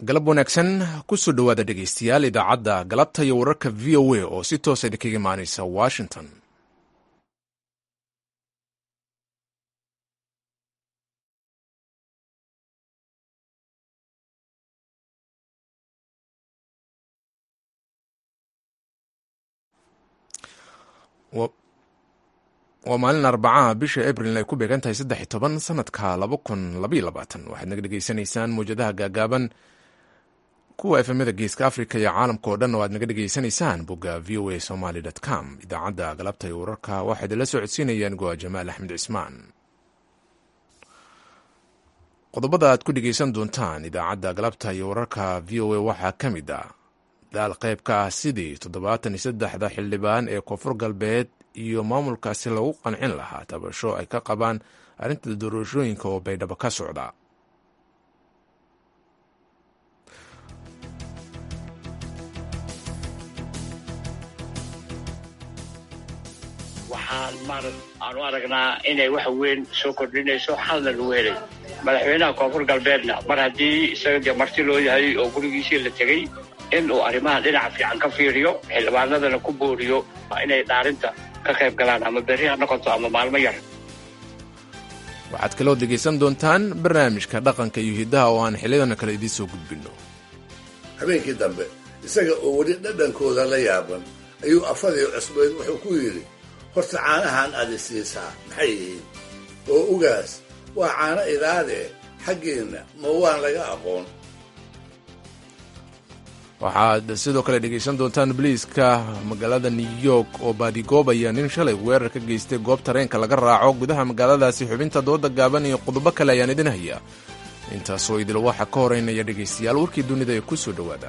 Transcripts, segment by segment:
galab wanaagsan kusoo dhowaada dhegaystayaal idaacadda galabta iyo wararka v o a oo si toosa idinkaga imaanaysa washington waa maalin arbacaha bisha abril ay ku beegan tahay saddex iyo toban sanadka laba kun labaiyo labaatan waxaad naga dhegaysanaysaan mawjadaha gaagaaban kuwa efemada geeska africa iyo caalamka oo dhan oo aad naga dhegaysanaysaan bogga v o a somaly com idaacadda galabta iyo wararka waxaa idinla soo codsiinayaan goa jamaal axmed cismaan qodobada aad ku dhegaysan doontaan idaacadda galabta iyo wararka v o a waxaa ka mid ah daal qayb ka ah sidii toddobaatan iyo saddexda xildhibaan ee koonfur galbeed iyo maamulkaasi lagu qancin lahaa tabasho ay ka qabaan arrinta doorashooyinka oo baydhabo ka socda waxaan maarad aan u aragnaa inay wax weyn soo kordhinayso xalna lagu helay madaxweynaha koonfur galbeedna mar haddii isaga dee marti loo yahay oo gurigiisii la tegey in uu arrimaha dhinaca fiican ka fiiriyo xildhibaanadana ku booriyo inay dhaarinta ka qayb galaan ama berri ha noqoto ama maalmo yar waxaad kaloo dhegaysan doontaan barnaamijka dhaqanka iyo hiddaha oo aan xilliyadana kale idiin soo gudbinno habeenkii dambe isaga oo weli dhadhankooda la yaaban ayuu afadii cusbeed wuxuu ku yidhi horta caanahan aad i siisaa maxay yihiin oo ugaas waa caano idaadee xaggeenna ma waan laga aqoon waxaad sidoo kale dhegaysan doontaan boliiska magaalada new york oo baadigoobaya nin shalay weerar ka geystay goob tareenka laga raaco gudaha magaaladaasi xubinta dooda gaaban iyo qodobo kale ayaan idin haya intaasoo idil waxaa ka horeynaya dhegaystayaal warkii dunida ee ku soo dhowaada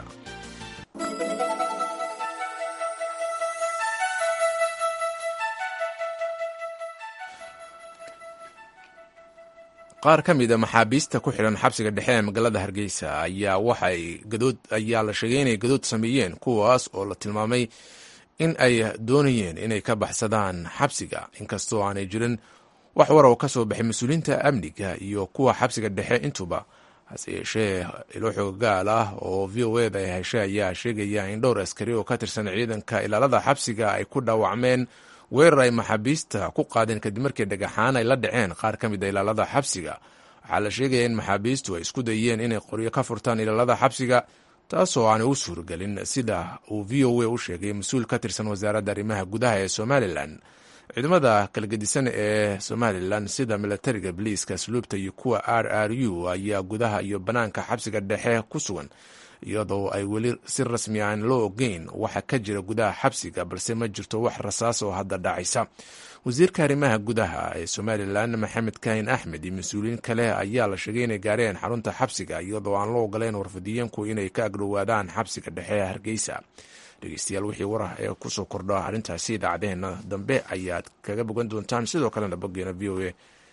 qaar ka mid a maxaabiista ku xidhan xabsiga dhexe ee magaalada hargeysa ayaa waxay gadood ayaa la sheegay inay gadood sameeyeen kuwaas oo la tilmaamay in ay doonayeen inay ka baxsadaan xabsiga inkastoo aanay jirin wax war oo ka soo baxay mas-uuliyiinta amniga iyo kuwa xabsiga dhexe intuba hase yeeshee ilo xoogaal ah oo v o eda ay heshay ayaa sheegaya in dhowr askari oo ka tirsan ciidanka ilaalada xabsiga ay ku dhaawacmeen weerar ay maxaabiista ku qaadeen kadib markii dhagaxaan ay la dhaceen qaar ka mid a ilaalada xabsiga waxaa la sheegaya in maxaabiistu ay isku dayeen inay qoryo ka furtaan ilaalada xabsiga taasoo aanay u suurgelin sida uu v o a u sheegay mas-uul ka tirsan wasaaradda arrimaha gudaha ee somalilan ciidamada kala gedisan ee somalilan sida milatariga boliiska asluubta iyo kuwa r r u ayaa gudaha iyo bannaanka xabsiga dhexe ku sugan iyadoo ay weli si rasmi aan loo ogeyn waxa ka jira gudaha xabsiga balse ma jirto wax rasaas oo hadda dhacaysa wasiirka arrimaha gudaha ee somalilan maxamed kaahin axmed iyo mas-uuliyiin kale ayaa la sheegay inay gaareen xarunta xabsiga iyadoo aan loo ogoleyn warfadiyiinku inay ka agdhowaadaan xabsiga dhexe ee hargeysa dhegeystayaal wixii warah ee kusoo kordho arrintaasi idaacadeheena dambe ayaad kaga bogan doontaan sidoo kalena boggeena v o a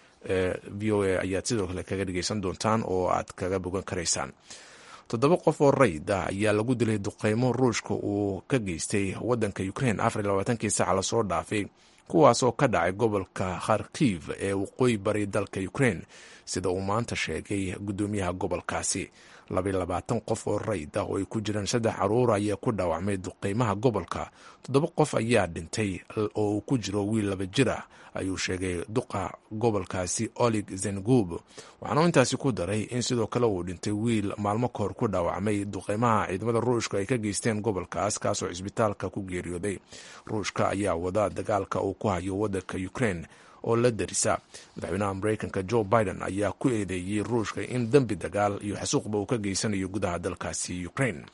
v o a ayaad sidoo kale kaga dhegeysan doontaan oo aad kaga bogan karaysaan toddoba qof oo rayd ah ayaa lagu dilay duqeymo ruushka uu ka geystay wadanka ukrain afar iyo labaatankii saca lasoo dhaafay kuwaas oo ka dhacay gobolka kharkiv ee waqooyi bari dalka ukrain sida uu maanta sheegay guddoomiyaha gobolkaasi labaiyo labaatan qof oo rayd ah oo ay ku jiraan saddex caruur ayaa ku dhaawacmay duqeymaha gobolka toddoba qof ayaa dhintay oo uu ku jiro wiil laba jir ah ayuu sheegay duqa gobolkaasi olig zengub waxaana intaasi ku daray in sidoo kale uu dhintay wiil maalmo kahor ku dhaawacmay duqeymaha ciidamada ruushka ay ka geysteen gobolkaas kaasoo cisbitaalka ku geeriyooday ruushka ayaa wada dagaalka uu ku hayo wadanka ukrain oo la darisa madaxweynaha mareykanka joe biden ayaa ku eedeeyey ruushka in dembi dagaal iyo xasuuqba uu ka geysanayo gudaha dalkaasi ukrain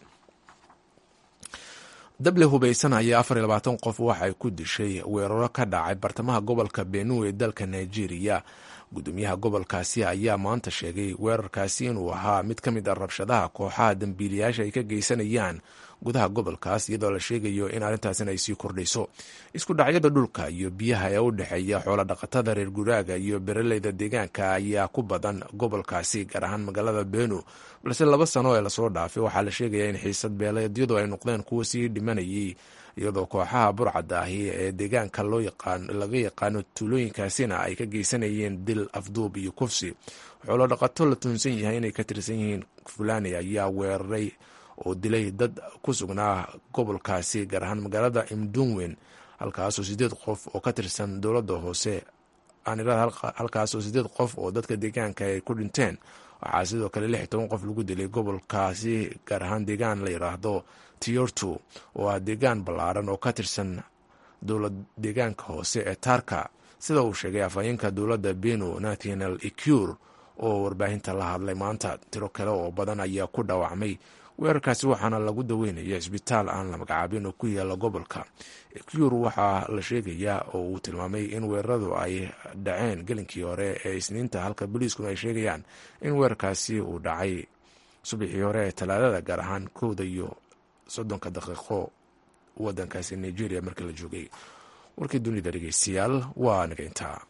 dable hubaysan ayaa afar iyo labaatan qof waxa ay ku dishay weeraro ka dhacay bartamaha gobolka benue ee dalka nigeria gudoomiyaha gobolkaasi ayaa maanta sheegay weerarkaasi inuu ahaa mid ka mid a rabshadaha kooxaha dambiilayaasha ay ka geysanayaan gudaha gobolkaas iyadoo la sheegayo in arrintaasina ay sii kordhayso isku dhacyada dhulka iyo biyaha ee u dhexeeya xoola dhaqatada reer guraaga iyo beraleyda deegaanka ayaa ku badan gobolkaasi gaar ahaan magaalada benu balse laba sano ee lasoo dhaafay waxaa la sheegaya in xiisad beeleedyadu ay noqdeen kuwo sii dhimanayay iyadoo kooxaha burcadda ahi ee deegaanka laga yaqaano tuulooyinkaasina ay ka geysanayeen dil afduub iyo kufsi xoolo dhaqato la tuunsan yahay inay ka tirsan yihiin fulani ayaa weeraray oo dilay dad ku sugnaa gobolkaasi gaar ahaan magaalada imdunwen halkaasoo sideed qof oo ka tirsan dowladda hoose halkaasoo sideed qof oo dadka deegaanka ay ku dhinteen waxaa sidoo kale lix toban qof lagu dilay gobolkaasi gaar ahaan deegaan la yidhaahdo tiyortu oo ah deegaan ballaaran oo ka tirsan dowlad deegaanka hoose ee taarka sida uu sheegay afhayeenka dowladda benu nathaniel ecur oo warbaahinta la hadlay maanta tiro kale oo badan ayaa ku dhaawacmay weerarkaasi waxaana lagu daweynaya cisbitaal aan la magacaabin oo ku yaala gobolka ecur waxaa la sheegayaa oo uu tilmaamay in weeraradu ay dhaceen gelinkii hore ee isniinta halka boliiskuna ay sheegayaan in weerarkaasi uu dhacay subaxii hore ee talaadada gaar ahaan kowda iyo soddonka daqiiqo wadankaasi nigeria markii la joogay warkii dunida dhegeystayaal waa naga intaa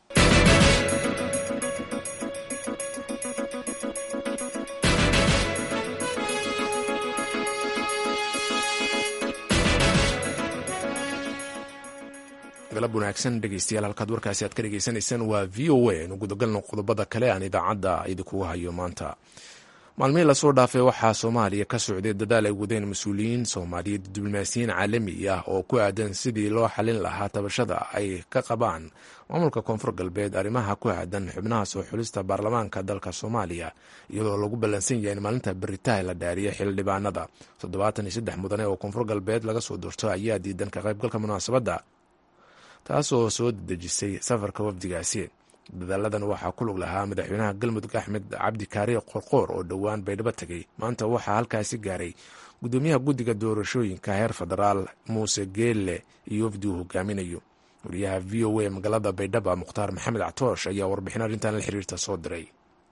galab wanaagsan dhegeystayaal halkaad warkaasi aad ka dhegeysanaysaan waa v o a aynu gudagalno qodobada kale aan idaacadda idinkugu hayo maanta maalmihii lasoo dhaafay waxaa soomaaliya ka socday dadaal ay wadeen mas-uuliyiin soomaaliyeed diblomaasiyiin caalami ah oo ku aadan sidii loo xalin lahaa tabashada ay ka qabaan maamulka koonfur galbeed arrimaha ku aadan xubnaha soo xulista baarlamaanka dalka soomaaliya iyadoo lagu ballansan yahay in maalinta beritaha la dhaariya xildhibaanada toddobaatan iyo saddex mudane oo koonfur galbeed laga soo doorto ayaa diidan ka qaybgalka munaasabadda taasoo soo dedejisay safarka wafdigaasi dadaaladan waxaa ku lug lahaa madaxweynaha galmudug axmed cabdi kaari qorqoor oo dhowaan baydhabo tegay maanta waxaa halkaasi gaaray gudoomiyaha guddiga doorashooyinka heer federaal muuse geelle iyo wafdi uu hogaaminayo wariyaha v o a magaalada baydhaba mukhtaar maxamed catoosh ayaa warbixin arrintan la xiriirta soo diray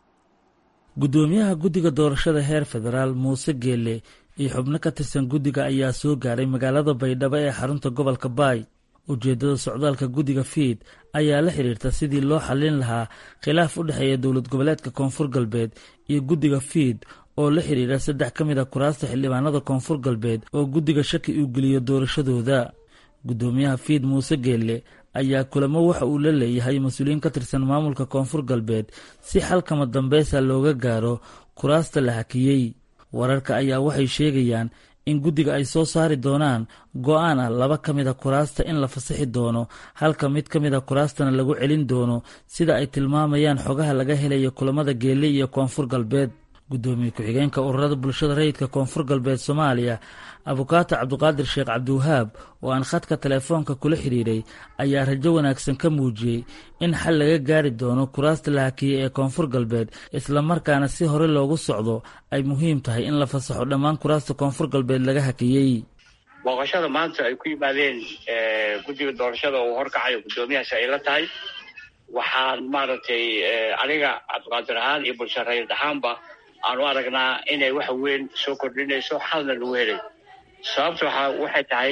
gudoomiyaha guddiga doorashada heer federaal muuse geelle iyo xubno ka tirsan guddiga ayaa soo gaaray magaalada baydhabo ee xarunta gobolka baay ujeeddada socdaalka guddiga fiid ayaa la xiriirta sidii loo xallin lahaa khilaaf u dhexeeya dowlad goboleedka koonfur galbeed iyo guddiga fiid oo la xiriira saddex ka mid a kuraasta xildhibaanada koonfur galbeed oo guddiga shaki uu geliyo doorashadooda guddoomiyaha fiid muuse geelle ayaa kulamo waxa uu la leeyahay mas-uuliyiin ka tirsan maamulka koonfur galbeed si xalkama dambeysa looga gaaro kuraasta la hakiyey wararka ayaa waxay sheegayaan in guddiga ay soo saari doonaan go-aan ah laba ka mid a kuraasta in la fasaxi doono halka mid ka mid a kuraastana lagu celin doono sida ay tilmaamayaan xogaha laga helaya kulamada geelle iyo koonfur galbeed guddoomiye ku-xigeenka ururada bulshada rayidka koonfur galbeed soomaaliya abukaato cabdiqaadir sheekh cabdiwahaab oo aan khadka teleefoonka kula xidhiiray ayaa rajo wanaagsan ka muujiyey in xal laga gaari doono kuraasta la hakiyey ee koonfur galbeed islamarkaana si hore loogu socdo ay muhiim tahay in la fasaxo dhammaan kuraasta koonfur galbeed laga hakiyey booqashada maanta ay ku yimaadeen guddiga doorashada oo horkacayo guddoomiyahaasi ay la tahay waxaan maaragtay aniga cabdiqaadir ahaan iyo bulsha rayid ahaanba aan u aragnaa inay wax weyn soo kordhinayso xalna lagu helay sababta waxa waxay tahay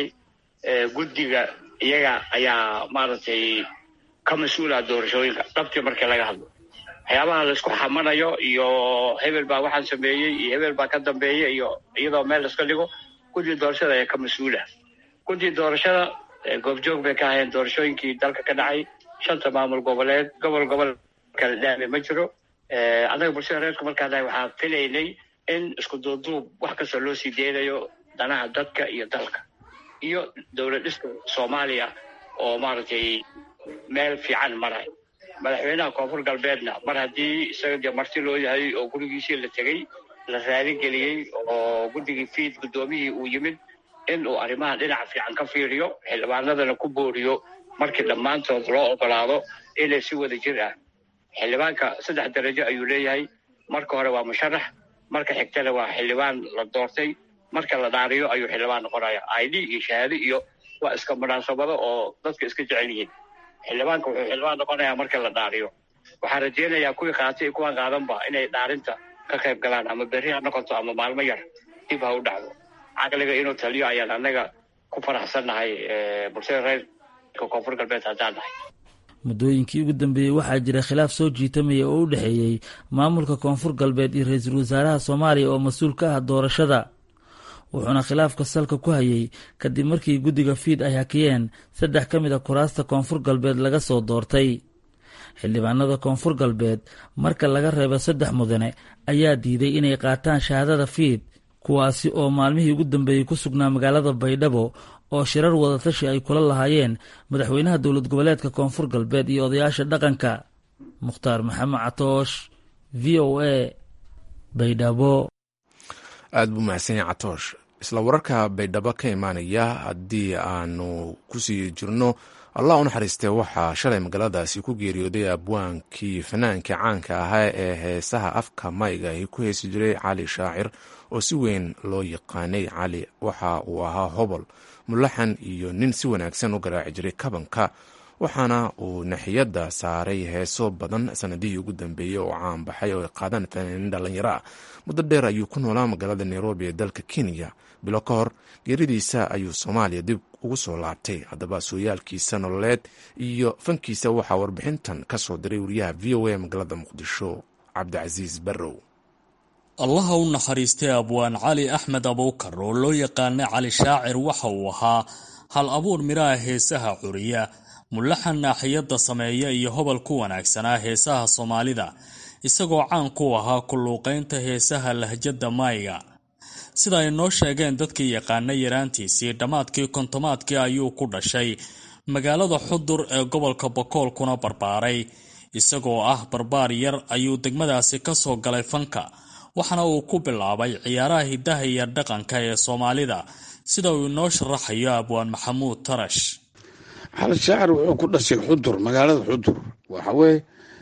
guddiga iyaga ayaa maaragtay ka mas-uula doorashooyinka dhabtii markii laga hadlo waxyaabaha laisku xamanayo iyo hebel baa waxaan sameeyey iyo hebel baa ka dambeeya iyo iyadoo meel laiska dhigo guddiga doorashada ayaa ka mas-uula guddiga doorashada goobjoog bay ka ahayeen doorashooyinkii dalka ka dhacay shanta maamul goboleed gobol gobol kala dhaame ma jiro annaga bulshada reerku markaan nahay waxaan filaynay in isku duubduub wax kasta loo sii deynayo danaha dadka iyo dalka iyo dowlad dhiska soomaaliya oo maaragtay meel fiican maray madaxweynaha koonfur galbeedna mar haddii isaga dee marti loo yahay oo gurigiisii la tegey la raaligeliyey oo guddigii fiid guddoomiyihii uu yimid in uu arrimaha dhinaca fiican ka fiiriyo xildhibaanadana ku booriyo markii dhammaantood loo ogolaado inay si wada jir ah xildhibaanka saddex darajo ayuu leeyahay marka hore waa musharax marka xigtana waa xildhibaan la doortay marka la dhaariyo ayuu xildhibaan noqonaya id iyo shahaado iyo waa iska munaasabado oo dadka iska jecel yihiin xildhibaanka wuxuu xildhibaan noqonayaa marka la dhaariyo waxaan rajeynayaa kuwii qaatay iyo kuwaan qaadanba inay dhaarinta ka qayb galaan ama berri ha noqoto ama maalmo yar dib ha u dhacdo caqliga inuu taliyo ayaan annaga ku faraxsannahay bulshada reerka koonfur galbeed haddaan nahay muddooyinkii ugu dambeeyey waxaa jira khilaaf soo jiitamaya oo u dhexeeyey maamulka koonfur galbeed iyo ra-iisul wasaaraha soomaaliya oo mas-uul ka ah doorashada wuxuuna khilaafka salka ku hayay kadib markii guddiga fiid ay hakiyeen saddex ka mid a kuraasta koonfur galbeed laga soo doortay xildhibaanada koonfur galbeed marka laga reebo saddex mudane ayaa diiday inay qaataan shahaadada fiid kuwaasi oo maalmihii ugu dambeeyey ku sugnaa magaalada baydhabo oo shirar wadatashi ay kula lahaayeen madaxweynaha dowlad goboleedka koonfur galbeed iyo odayaasha dhaqanka mukhtaar maxamed catoosh v o a baydhabo aada buu mahadsan yahay catoosh isla wararka baydhabo ka imaanaya haddii aanu kusii jirno allah u naxariistee waxaa shalay magaaladaasi ku geeriyooday abwaankii fanaankii caanka ahaa ee heesaha afka mayga ay ku heesi jiray cali shaacir oo si weyn loo yaqaanay cali waxa uu ahaa hobol mulaxan iyo nin si wanaagsan u garaaci jiray kabanka waxaana uu naxiyadda saaray heeso badan sanadihii ugu dambeeyey oo caan baxay oo ay qaadaan fanaaniin dhallinyaro ah muddo dheer ayuu ku noolaa magaalada nairobi ee dalka kenya bilo ka hor geeridiisa ayuu soomaaliya dib ugu soo laabtay haddaba sooyaalkiisa nololeed iyo fankiisa waxaa warbixintan ka soo diray wariyaha v o a magaalada muqdisho cabdicasiis barrow allaha u naxariistay abwaan cali axmed abuukar oo loo yaqaana cali shaacir waxa uu ahaa hal abuur midhaha heesaha curiya mulaxan naaxiyadda sameeya iyo hobol ku wanaagsanaa heesaha soomaalida isagoo caan ku ahaa kulluuqaynta heesaha lahjadda maayga sida ay noo sheegeen dadkii yaqaana yaraantiisii dhammaadkii kontomaadkii ayuu ku dhashay magaalada xudur ee gobolka bokool kuna barbaaray isagoo ah barbaar yar ayuu degmadaasi ka soo galay fanka waxaana uu ku bilaabay ciyaaraha hiddaha iyo dhaqanka ee soomaalida sida uu inoo sharaxayo abwaan maxamuud tarash xali shaacir wuxuu ku dhashay xudur magaalada xudur waxaweye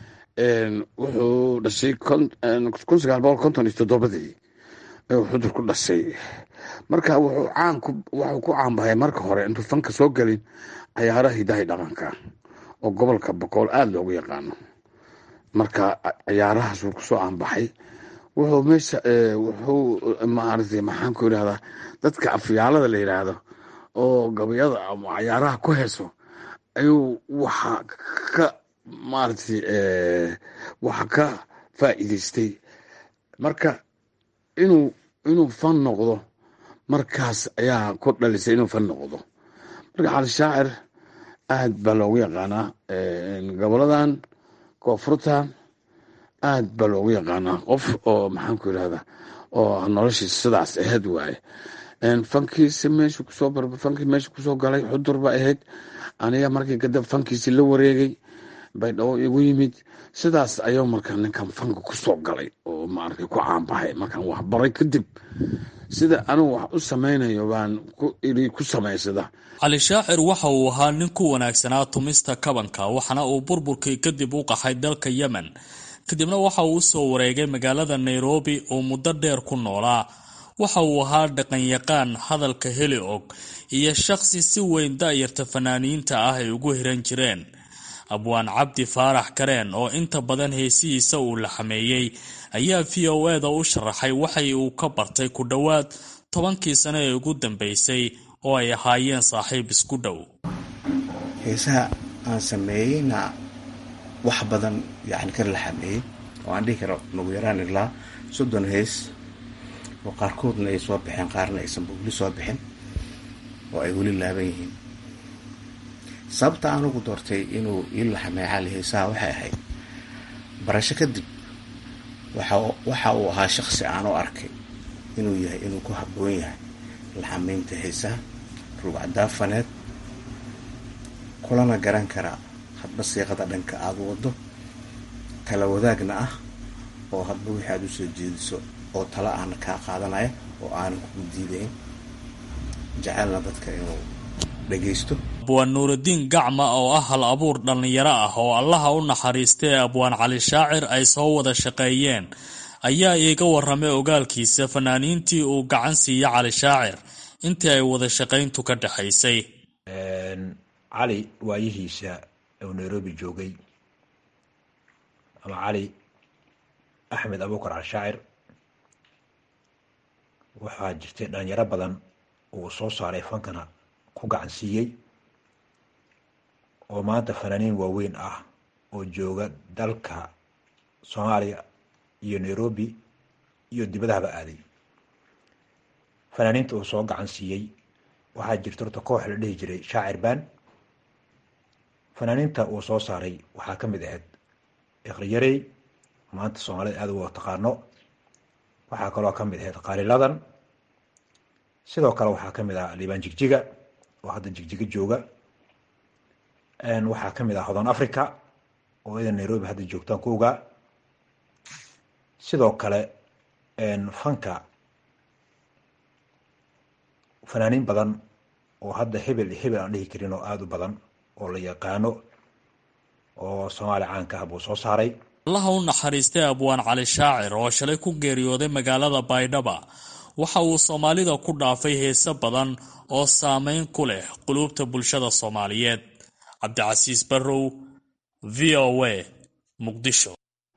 wuxuu dhashay kun sagaal boqol konton iyo toddobadii ayuu xudur ku dhashay marka wuxuu caan waxuu ku caanbahay marka hore intuu fanka soo gelin cayaaraha hidahay dhaqanka oo gobolka boqool aada loogu yaqaano marka cayaarahaasuu kusoo caanbaxay wuxuu meesha wuxuu maaragtay maxaan ku yidhahdaa dadka afyaalada la yidhaahdo oo gabayada ama cayaaraha ku heeso ayuu waxa ka maaragtay waxa ka faa'iidaystay marka inuu inuu fan noqdo markaas ayaa ku dhalisay inuu fan noqdo marka cali shaacir aad baa loogu yaqaanaa goboladan koonfurtan aad baa loogu yaqaanaa qof oo maxaan ku yidhahdaa oo noloshiisa sidaas ahayd waaye fankiisi meeshu kusoo fankii meesha kusoo galay xudur ba ahayd aniga markii kadib fankiisi la wareegay baydhabo igu yimid sidaas ayuu markaa ninkan fanka kusoo galay oo maaragtay ku caanbaxay markaan waxbaray kadib sida anigu wax u samaynayo baan iri ku samaysada cali shaacir waxa uu ahaa nin ku wanaagsanaa tumista kabanka waxaana uu burburkii kadib u qaxay dalka yemen kadibna waxa uu usoo wareegay magaalada nairobi oo muddo dheer ku noolaa waxa uu ahaa dhaqanyaqaan hadalka heli og iyo shaqsi si weyn da'yarta fanaaniinta ah ay ugu hiran jireen abwaan cabdi faarax kareen oo inta badan heesihiisa uu la xameeyey ayaa v o eda u sharaxay waxay uu ka bartay ku dhowaad tobankii sano ee ugu dambeysay oo ay ahaayeen saaxiib isku dhow heesaha aan sameeyeyna wax badan yani ka la xameeyey oo aan dhihi karo nagu yaraan ilaa soddon hees oo qaarkoodna ay soo baxeen qaarna aysan weli soo bixin oo ay weli laaban yihiin sababta aan ugu doortay inuu ii laxameeya cali heesaha waxay ahayd barasho kadib waxa uu ahaa shaqsi aan u arkay inuu yahay inuu ku habboon yahay laxameynta heesaha rugcadaafaneed kulana garan karaa hadba siiqada dhanka aada wado tala wadaagna ah oo hadba wixii aada usoo jeediso oo tala aana kaa qaadanaya oo aanan kugu diidayn jecelna dadka inuu dhagaysto abwaan nuurudiin gacma oo ah hal abuur dhallinyaro ah oo allaha u naxariistay abwaan cali shaacir ay soo wada shaqeeyeen ayaa iiga waramay ogaalkiisa fanaaniintii uu gacan siiya cali shaacir intii ay wada shaqayntu ka dhexaysay cali waayihiisa uu nairobi joogay ama cali axmed abuukar cali shaacir waxaa jirtay dhalinyaro badan uu soo saaray fankana ku gacan siiyey oo maanta fanaaniin waaweyn ah oo jooga dalka soomaaliya iyo nairobi iyo dibadahaba aaday fanaaniinta uu soo gacan siiyey waxaa jirta horta koox la dhihi jiray shaacir baan fanaaniinta uu soo saaray waxaa ka mid ahayd ikriyarey maanta soomaalida aada uga taqaano waxaa kaloo ka mid ahayd qaaliladan sidoo kale waxaa ka mid ah liibaan jigjiga oo hadda jigjiga jooga waxaa ka mid ah hodan africa oo idan nairobi hadda joogtaan ku ogaa sidoo kale fanka fanaaniin badan oo hadda hebel iyo hebel aan dhihi karin oo aada u badan oo la yaqaano oo soomaaliya caanka ah buu soo saaray allaha u naxariistay abwaan cali shaacir oo shalay ku geeriyooday magaalada baydhaba waxa uu soomaalida ku dhaafay heese badan oo saameyn ku leh quluubta bulshada soomaaliyeed cabdicasiis barrow v o a muqdisho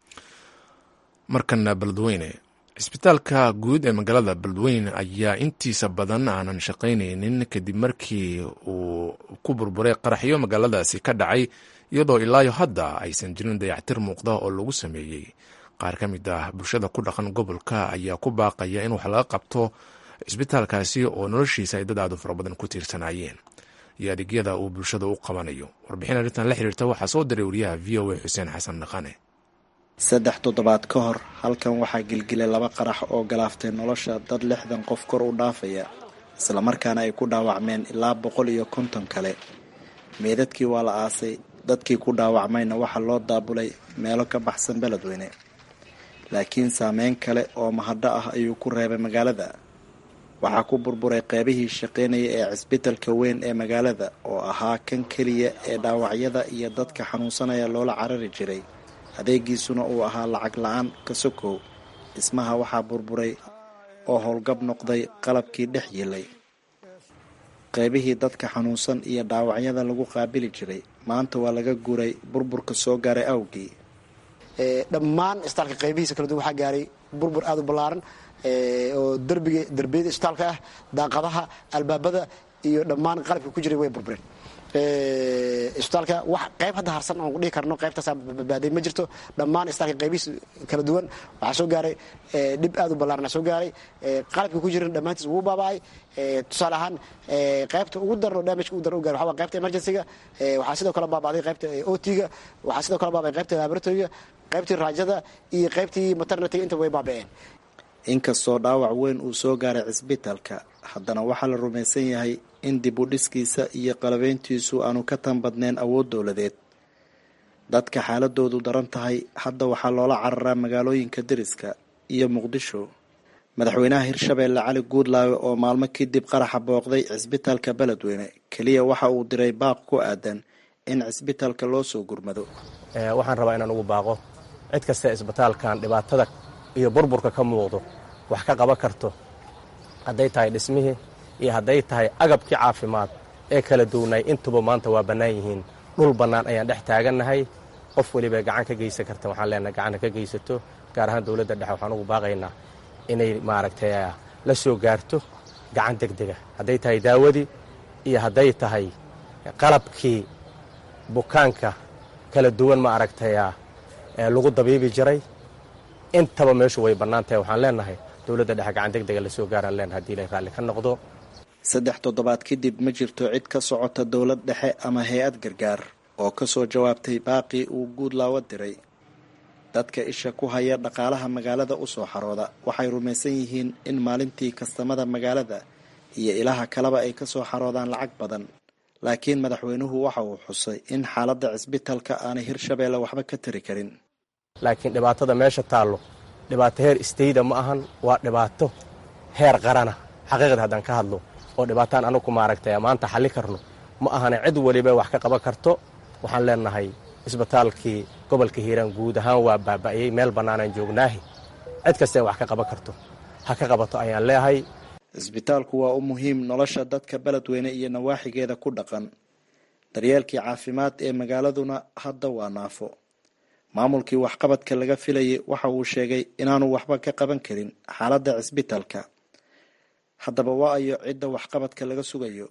markana beledweyne cisbitaalka guud ee magaalada beledweyne ayaa intiisa badan aanan shaqaynaynin kadib markii uu ku burburay qaraxyo magaaladaasi ka dhacay iyadoo ilaayo hadda aysan jirin dayactir muuqda oo lagu sameeyey qaar ka mid ah bulshada ku dhaqan gobolka ayaa ku baaqaya in wax laga qabto cisbitaalkaasi oo noloshiisa ay dad aadu fara badan ku tiirsanaayeen iyo adeegyada uu bulshada u qabanayo warbixin arrintan la xiriirta waxaa soo diray wariyaha v o a xuseen xasan dhaqane saddex toddobaad ka hor halkan waxaa gilgilay laba qarax oo galaaftay nolosha dad lixdan qof kor u dhaafaya islamarkaana ay ku dhaawacmeen ilaa boqol iyo konton kale meedadkii waa la aasay dadkii ku dhaawacmayna waxaa loo daabulay meelo ka baxsan beledweyne laakiin saameyn kale oo mahadho ah ayuu ku reebay magaalada waxaa ku burburay qeybihii shaqaynaya ee cisbitalka weyn ee magaalada oo ahaa kan keliya ee dhaawacyada iyo dadka xanuunsanaya loola carari jiray adeegiisuna uu ahaa lacag la-aan ka sokow dhismaha waxaa burburay oo howlgab noqday qalabkii dhex yilay qeybihii dadka xanuunsan iyo dhaawacyada lagu qaabili jiray maanta waa laga guuray burburka soo gaaray awgii dhammaan isbitaalka qaybihiisa kala duwan waxaa gaaray burbur aada u ballaaran oo derbiga derbiyada isbitaalka ah daaqadaha albaabada iyo dhammaan qalabka ku jiray way burbureen isbitaalka wax qayb hadda harsan oon dhihi karno qaybtaas badbaaday ma jirto dhammaan isbitaalka qaybihiisa kala duwan waxaa soo gaaray dhib aada u ballaarana soo gaaray qalabka ku jiran dhammaantiis wuu baaba'ay tusaale ahaan qaybta ugu daran oo damage ugu daran u gaaray waxaa waa qaybta emergency-ga waxaa sidoo kale baaba'day qaybta ot-ga waxaa sidoo kale baaba'ay qaybta laboratory-ga qaybtii raajada iyo qaybtii maternity inta way baaba'een inkastoo dhaawac weyn uu soo gaaray cisbitaalka haddana waxaa la rumaysan yahay in dib u dhiskiisa iyo qalabeyntiisu aanu ka tan badnayn awood dowladeed dadka xaaladoodu daran tahay hadda waxaa loola cararaa magaalooyinka deriska iyo muqdisho madaxweynaha hirshabeelle cali guudlaawe oo maalmo kadib qaraxa booqday cisbitaalka beledweyne keliya waxa uu diray baaq ku aadan in cisbitaalka loo soo gurmado waxaan rabaa inaan ugu baaqo cid kasta isbitaalkan dhibaatada iyo burburka ka muuqdo wax ka qaban karto hadday tahay dhismihii iyo hadday tahay agabkii caafimaad ee kala duwnaay intuba maanta waa bannaan yihiin dhul bannaan ayaan dhex taagannahay qof weliba gacan ka geysan karta waxaan leenahay gacanna ka geysato gaar ahaan dowladda dhexe waxaan ugu baaqaynaa inay maaragtay la soo gaarto gacan deg dega hadday tahay daawadii iyo hadday tahay qalabkii bukaanka kala duwan ma aragtaya lagu dabiibi jiray intaba meeshu way bannaan tahay waxaan leenahay dowladda dhexe gacan deg dega lasoo gaaraan leenahay hadii ilay raalli ka noqdo saddex toddobaad kadib ma jirto cid ka socota dowlad dhexe ama hay-ad gargaar oo ka soo jawaabtay baaqii uu guudlaawo diray dadka isha ku haya dhaqaalaha magaalada u soo xarooda waxay rumaysan yihiin in maalintii kastamada magaalada iyo ilaha kaleba ay ka soo xaroodaan lacag badan laakiin madaxweynuhu waxa uu xusay in xaaladda cisbitaalka aanay hirshabeelle waxba ka tari karin laakiin dhibaatada meesha taallo dhibaato heer istayda ma ahan waa dhibaato heer qarana xaqiiqda haddaan ka hadlo oo dhibaataan anugu maaragtay maanta xalli karno ma ahane cid weliba wax ka qaban karto waxaan leenahay isbitaalkii gobolka hiiraan guud ahaan waa baaba'yey meel bannaanaan joognaahi cid kastae wax ka qaban karto ha ka qabato ayaan leehay cisbitaalku waa u muhiim nolosha dadka beledweyne iyo nawaaxigeeda ku dhaqan daryeelkii caafimaad ee magaaladuna hadda waa naafo maamulkii waxqabadka laga filayay waxa uu sheegay inaanu waxba ka qaban karin xaaladda cisbitaalka haddaba waa ayo cidda waxqabadka laga sugayo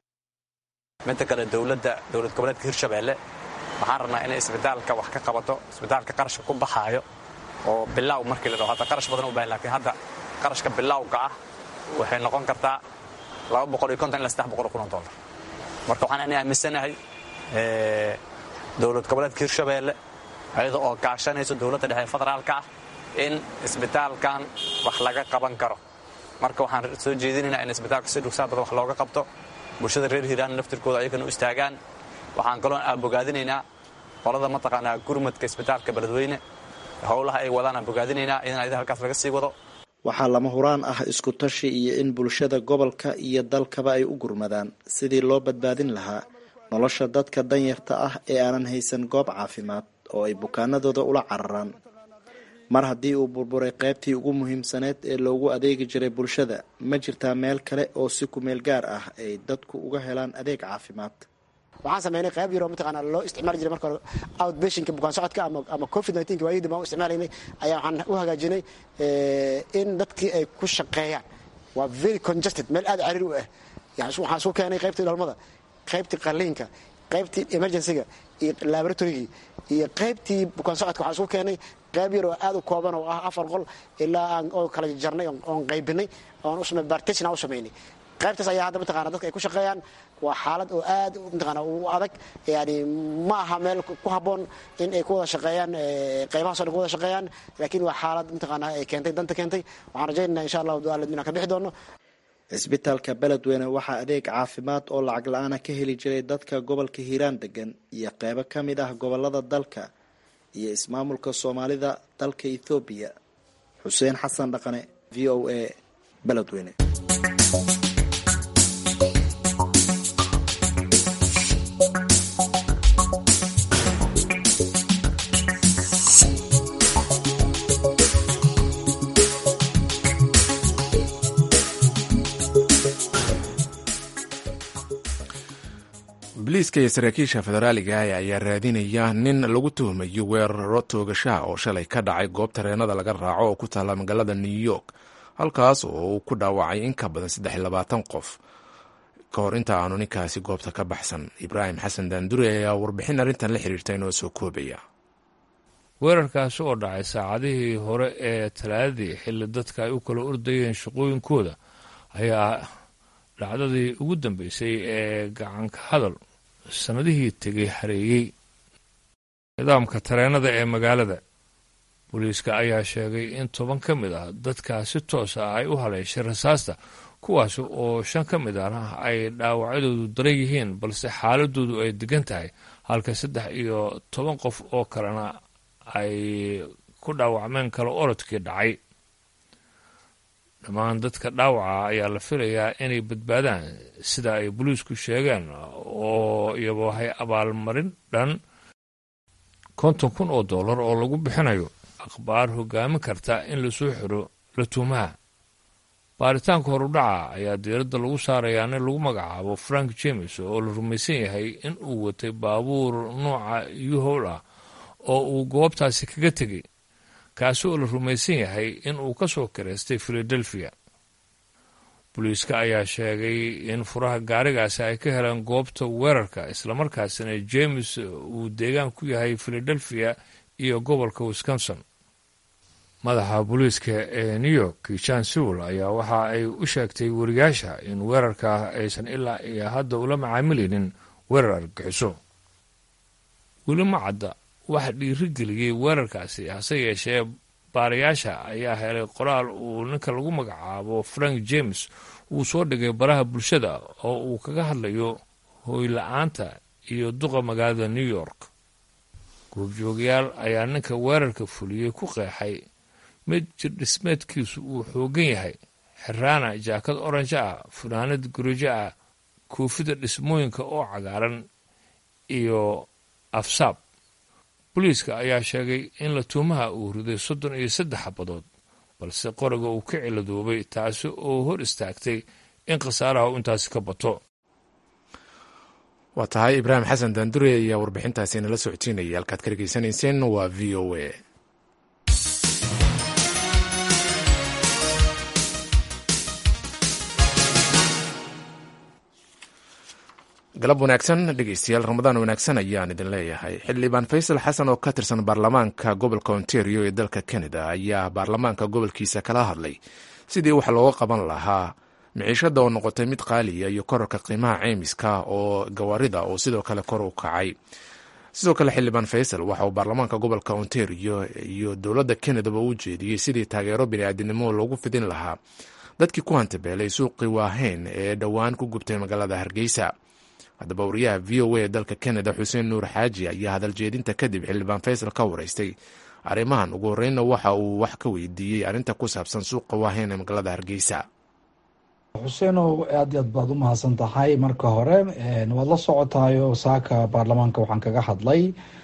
midda kale dowladda dowlad goboleedka hirshabeelle waxaan rabnaa inay isbitaalka wax ka qabato isbitaalka qarashka ku baxaayo oo bilaaw markii la dhaho hadda qarash badan u bahan lakiin hadda qarashka bilaawga ah waxay noqon kartaa laba boqol iyo konton ilaa saddex boqol oo kun oo dollar marka waxaan ani aaminsanahay dowlad goboleedka hirshabeelle ayada oo gaashanayso dowladda dhexe federaalka ah in isbitaalkan wax laga qaban karo marka waxaan soo jeedinaynaa in isbitaalka si dhugsaa badan wax looga qabto bulshada reer hiiraan laftirkooda ayagana u istaagaan waxaan kaloo aabogaadinaynaa qolada mataqaanaa gurmadka isbitaalka beledweyne howlaha ay wadaan aan bogaadinaynaa in ayada halkaas laga sii wado waxaa lama huraan ah isku tashi iyo in bulshada gobolka iyo dalkaba ay u gurmadaan sidii loo badbaadin lahaa nolosha dadka danyarta ah ee aanan haysan goob caafimaad oo ay bukaanadooda ula cararaan mar haddii uu burburay qaybtii ugu muhiimsaneed ee loogu adeegi jiray bulshada ma jirtaa meel kale oo si kumeel gaar ah ay dadku uga helaan adeeg caafimaad waxaan sameynay qayb yaroo mataqaana loo isticmaali jiray marka hore outpatientka bukaan socodka ama ama covid nineteen waayadii baan u isticmaalaynay ayaa waxaan u hagaajinay in dadkii ay ku shaqeeyaan waa very congested meel aad cariir u ah yani waxaan isku keenay qaybtii dhalmada qaybtii qaliinka qaybtii emergencyga iyo laboratorygii iyo qaybtii bukaan socodka waxaan isku keenay qayb yar oo aad u kooban oo ah afar qol ilaa aan oo kala jarnay oon qaybinay oon u samey bartation aan u samaynay qaybtaas ayaa hadda mataqana dadka ay ku shaqeeyaan waa xaalad oo aad mataqana u adag yani ma aha meel ku habboon in ay ku wada shaqeeyaan qaybahaas o dhan ku wada shaqeeyaan laakiin waa xaalad mataqana ay keentay danta keentay waxaan rajaynayna insha allahu duaalad inaan ka bixi doono cisbitaalka beledweyne waxaa adeeg caafimaad oo lacag la-aana ka heli jiray dadka gobolka hiiraan degan iyo qeybo ka mid ah gobolada dalka iyo ismaamulka soomaalida dalka ethoobiya xuseen xasan dhaqane v o a beledweyne booliiska iyo saraakiisha federaaliga ah ayaa raadinaya nin lagu tuhmayo weeraro toogashaha oo shalay ka dhacay goob tareenada laga raaco oo ku taalla magaalada new york halkaas oo uu ku dhaawacay in ka badan saddex iyo labaatan qof ka hor inta aanu ninkaasi goobta ka baxsan ibraahim xasan daandure ayaa warbixin arrintan la xiriirta inoo soo koobaya weerarkaasi oo dhacay saacadihii hore ee talaadadii xilli dadka ay u kala ordayeen shaqooyinkooda ayaa dhacdadii ugu dambeysay ee gacanka hadal sannadihii tegay hareeyey nidaamka tareenada ee magaalada booliiska ayaa sheegay in toban ka mid ah dadkaa si toos ah ay u haleeshay rasaasta kuwaas oo shan ka mid ahna ay dhaawacyadoodu daran yihiin balse xaaladoodu ay degan tahay halka saddex iyo toban qof oo kalena ay ku dhaawacmeen kala orodkii dhacay dhammaan dadka dhaawaca ayaa la filayaa inay badbaadaan sida ay boliisku sheegeen oo iyabahay abaalmarin dhan konton kun oo dollar oo lagu bixinayo akhbaar hogaamin karta in lasoo xiro latuumaha baaritaanka horudhaca ayaa diiradda lagu saarayaa nin lagu magacaabo frank james oo la rumaysan yahay in uu watay baabuur nooca yuhowl ah oo uu goobtaasi kaga tegay kaasi oo la rumaysan yahay in uu ka soo kiraystay filadelfiya booliiska ayaa sheegay in furaha gaarigaasi ay ka heleen goobta weerarka islamarkaasina james uu deegaan ku yahay filadelfiya iyo gobolka wisconsin madaxa booliiska ee new york jan sewell ayaa waxa ay u sheegtay wariyaasha in weerarka aysan ilaa iyo hadda ula macaamilaynin weerar argagixiso weli ma cadda waxa dhiirigeliyey weerarkaasi hase yeeshee baarayaasha ayaa helay qoraal uu ninka lagu magacaabo frank james uu soo dhigay baraha bulshada oo uu kaga hadlayo hooyla-aanta iyo duqa magaalada new york goobjoogayaal ayaa ninka weerarka fuliyey ku qeexay mid jirdhismeedkiisu uu xoogan yahay xiraana jaakad oranjo ah funaanad gurijo ah koofida dhismooyinka oo cagaaran iyo afsaab booliiska ayaa sheegay in latuumaha uu riday soddon iyo saddex xabadood balse qoriga uu ka ciladoobay taasi oo hor istaagtay in khasaaraha uu intaasi ka bato waa tahay ibraahim xasan daandure ayaa warbixintaasi nala socodsiinaya halkaad ka dhegeysanayseen waa v o a galab wanaagsan dhegeystayaal ramadaan wanaagsan ayaan idin leeyahay xildhibaan faysal xasan oo ka tirsan baarlamaanka gobolka ontario ee dalka canada ayaa baarlamaanka gobolkiisa kala hadlay sidii wax looga qaban lahaa miciishada oo noqotay mid qaaliya iyo korarka qiimaha ceymiska oo gawaarida oo sidoo kale kor u kacay sidoo kale xildhibaan faysal waxa uu baarlamaanka gobolka ontario iyo dowladda canadaba u jeediyey sidii taageero bini'aadinimo loogu fidin lahaa dadkii ku hantabeelay suuqii waaheyn ee dhowaan ku gubtay magaalada hargeysa haddaba wariyaha v o a ee dalka canada xuseen nuur xaaji ayaa hadal jeedinta kadib xildhibaan faysal ka wareystay arrimahan ugu horreynna waxa uu wax ka weydiiyey arrinta ku saabsan suuqa waaheyn ee magaalada hargeysa xuseenow aad i aad baad u mahadsan tahay marka hore waad la socotayo saaka baarlamaanka waxaan kaga hadlay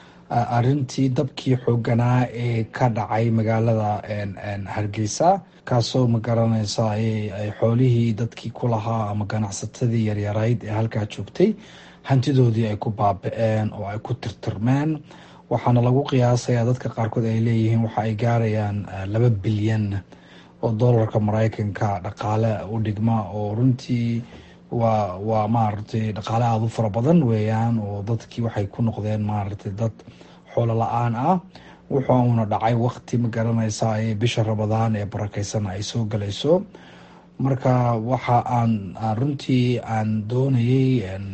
arintii dabkii xooganaa ee ka dhacay magaalada hargeysa kaasoo magaranaysa xoolihii dadkii ku lahaa ama ganacsatadii yaryarayd ee halkaa joogtay hantidoodii ay ku baaba-een oo ay ku tirtirmeen waxaana lagu qiyaasayaa dadka qaarkood ay leeyihiin waxa ay gaarayaan laba bilyan oo doolarka mareykanka dhaqaale u dhigma oo runtii waa waa maaragtay dhaqaale aada u fara badan weeyaan oo dadkii waxay ku noqdeen maaragtay dad xoolo la-aan ah wuxuuna dhacay waqti ma garanaysaa ee bisha rabadaan ee barakeysan ay soo galayso marka waxa aan runtii aan doonayay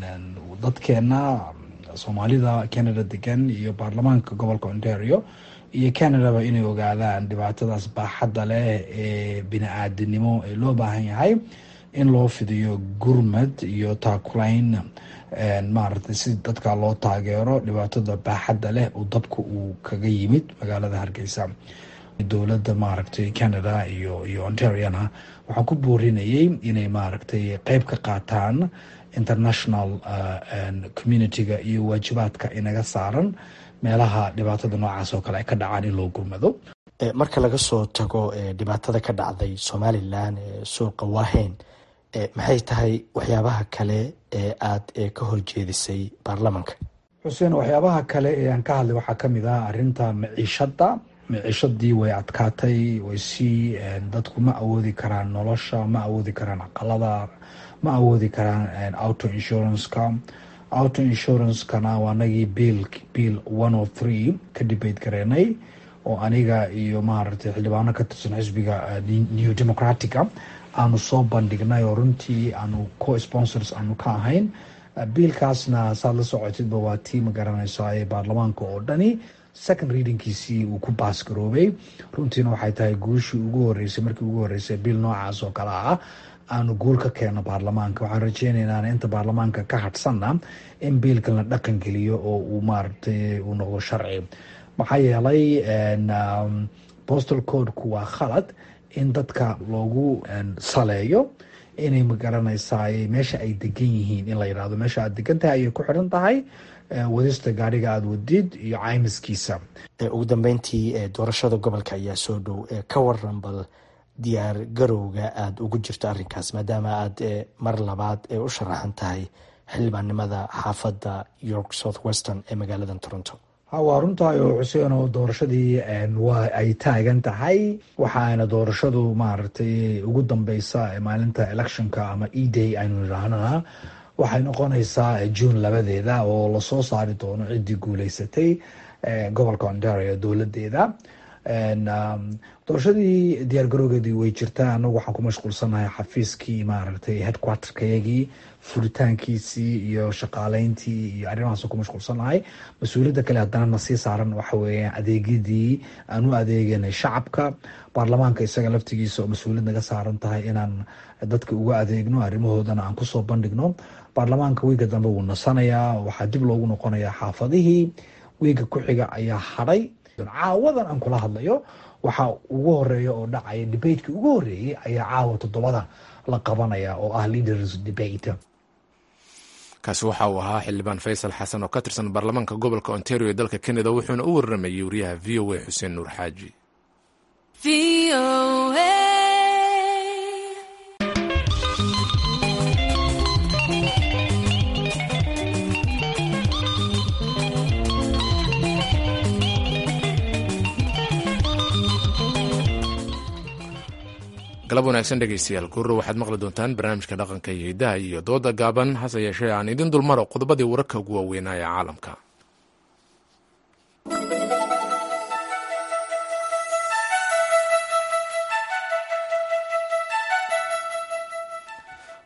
dadkeena soomaalida canada degan iyo baarlamaanka gobolka ontario iyo canadaba inay ogaadaan dhibaatadaas baaxadda leh ee bini-aadinimo ee loo baahan yahay in loo fidiyo gurmad iyo taakulayn maaragtay si dadka loo taageero dhibaatada baaxadda leh oo dabka uu kaga yimid magaalada hargeysa dowladda maaragtay canada iyo iyo ontariana waxaan ku boorinayay inay maaragtay qeyb ka qaataan international community-ga iyo waajibaadka inaga saaran meelaha dhibaatada noocaas oo kale ay ka dhacaan in loo gurmado marka laga soo tago dhibaatada ka dhacday somalilan ee suuqa waaheyn maxay tahay waxyaabaha kale ee aada ka horjeedisay baarlamanka xuseen waxyaabaha kale ee aan ka hadlay waxaa kamid ah arinta maciishada maciishadii way adkaatay way sii dadku ma awoodi karaan nolosha ma awoodi karaan aqalada ma awoodi karaan auto insurance-ka auto insurance-kana waa anagii biil bill one o three ka debate gareenay oo aniga iyo maaragtay xildhibaano ka tirsan xisbiga new democratica aanu soo bandhignay oo runtii aanu co sponsors aanu ka ahayn biilkaasna saad la socotidba waa tii ma garanaysa ee baarlamaanka oo dhani second readingkiisii uu ku baasgaroobay runtiina waxay tahay guushii ugu horeysay markii ugu horeysay biil noocaas oo kale ah aanu guul ka keeno baarlamaanka waxaan rajeyneynaa inta baarlamaanka ka hadhsanna in biilkan la dhaqan geliyo oo uu maaragtay uu noqdo sharci maxaa yeelay postal codeku waa khalad in dadka loogu saleeyo inay magaranaysaa meesha ay degan yihiin in la yidhahdo meesha aad degan tahay ayay ku xiran tahay wadista gaariga aada wadid iyo caymiskiisa ugu dambeyntii doorashada gobolka ayaa soo dhow ka waran bal diyaar garowga aada ugu jirto arrinkaas maadaama aada mar labaad ee u sharaxan tahay xildhibaannimada xaafadda york south western ee magaalada toronto waa runtahay oo xuseen oo doorashadii waa ay taagan tahay waxaana doorashadu maaragtay ugu dambeysa maalinta electionka ama e day aynu idhaahnana waxay noqonaysaa june labadeeda oo lasoo saari doono ciddii guuleysatay gobolka ontario dowladeeda doorashadii diyaar garowgeedii way jirtaa anagu waxaan ku mashquulsanahay xafiiskii maaragtay headquarterkayagii furitaankiisii iyo shaqaaleyntii iyo arrimahaas ku mashquulsanahay mas-uuliyadda kale haddana na sii saaran waxa weeyaan adeegyadii aan u adeeganay shacabka baarlamaanka isaga laftigiisa oo mas-uuliyad naga saaran tahay inaan dadka uga adeegno arrimahoodana aan kusoo bandhigno baarlamaanka wiiga dambe wuu nasanayaa waxaa dib loogu noqonayaa xaafadihii wiiga ku-xiga ayaa hadhay caawadan aan kula hadlayo waxaa ugu horeeya oo dhacaya debateki ugu horeeyey ayaa caawa toddobada la qabanaya oo ah leaders debate kaasi waxa uu ahaa xildhibaan faysal xasan oo ka tirsan baarlamaanka gobolka ontario ee dalka canada wuxuuna u waramayey wariyaha v o a xuseen nuur xaaji galab wanaagsan dhegeystayaal gurro waxaad maqli doontaan barnaamijka dhaqanka iyo hiddaha iyo dooda gaaban hase yeeshee aan idin dulmaro qodobadii wararka ugu waaweynaa ee caalamka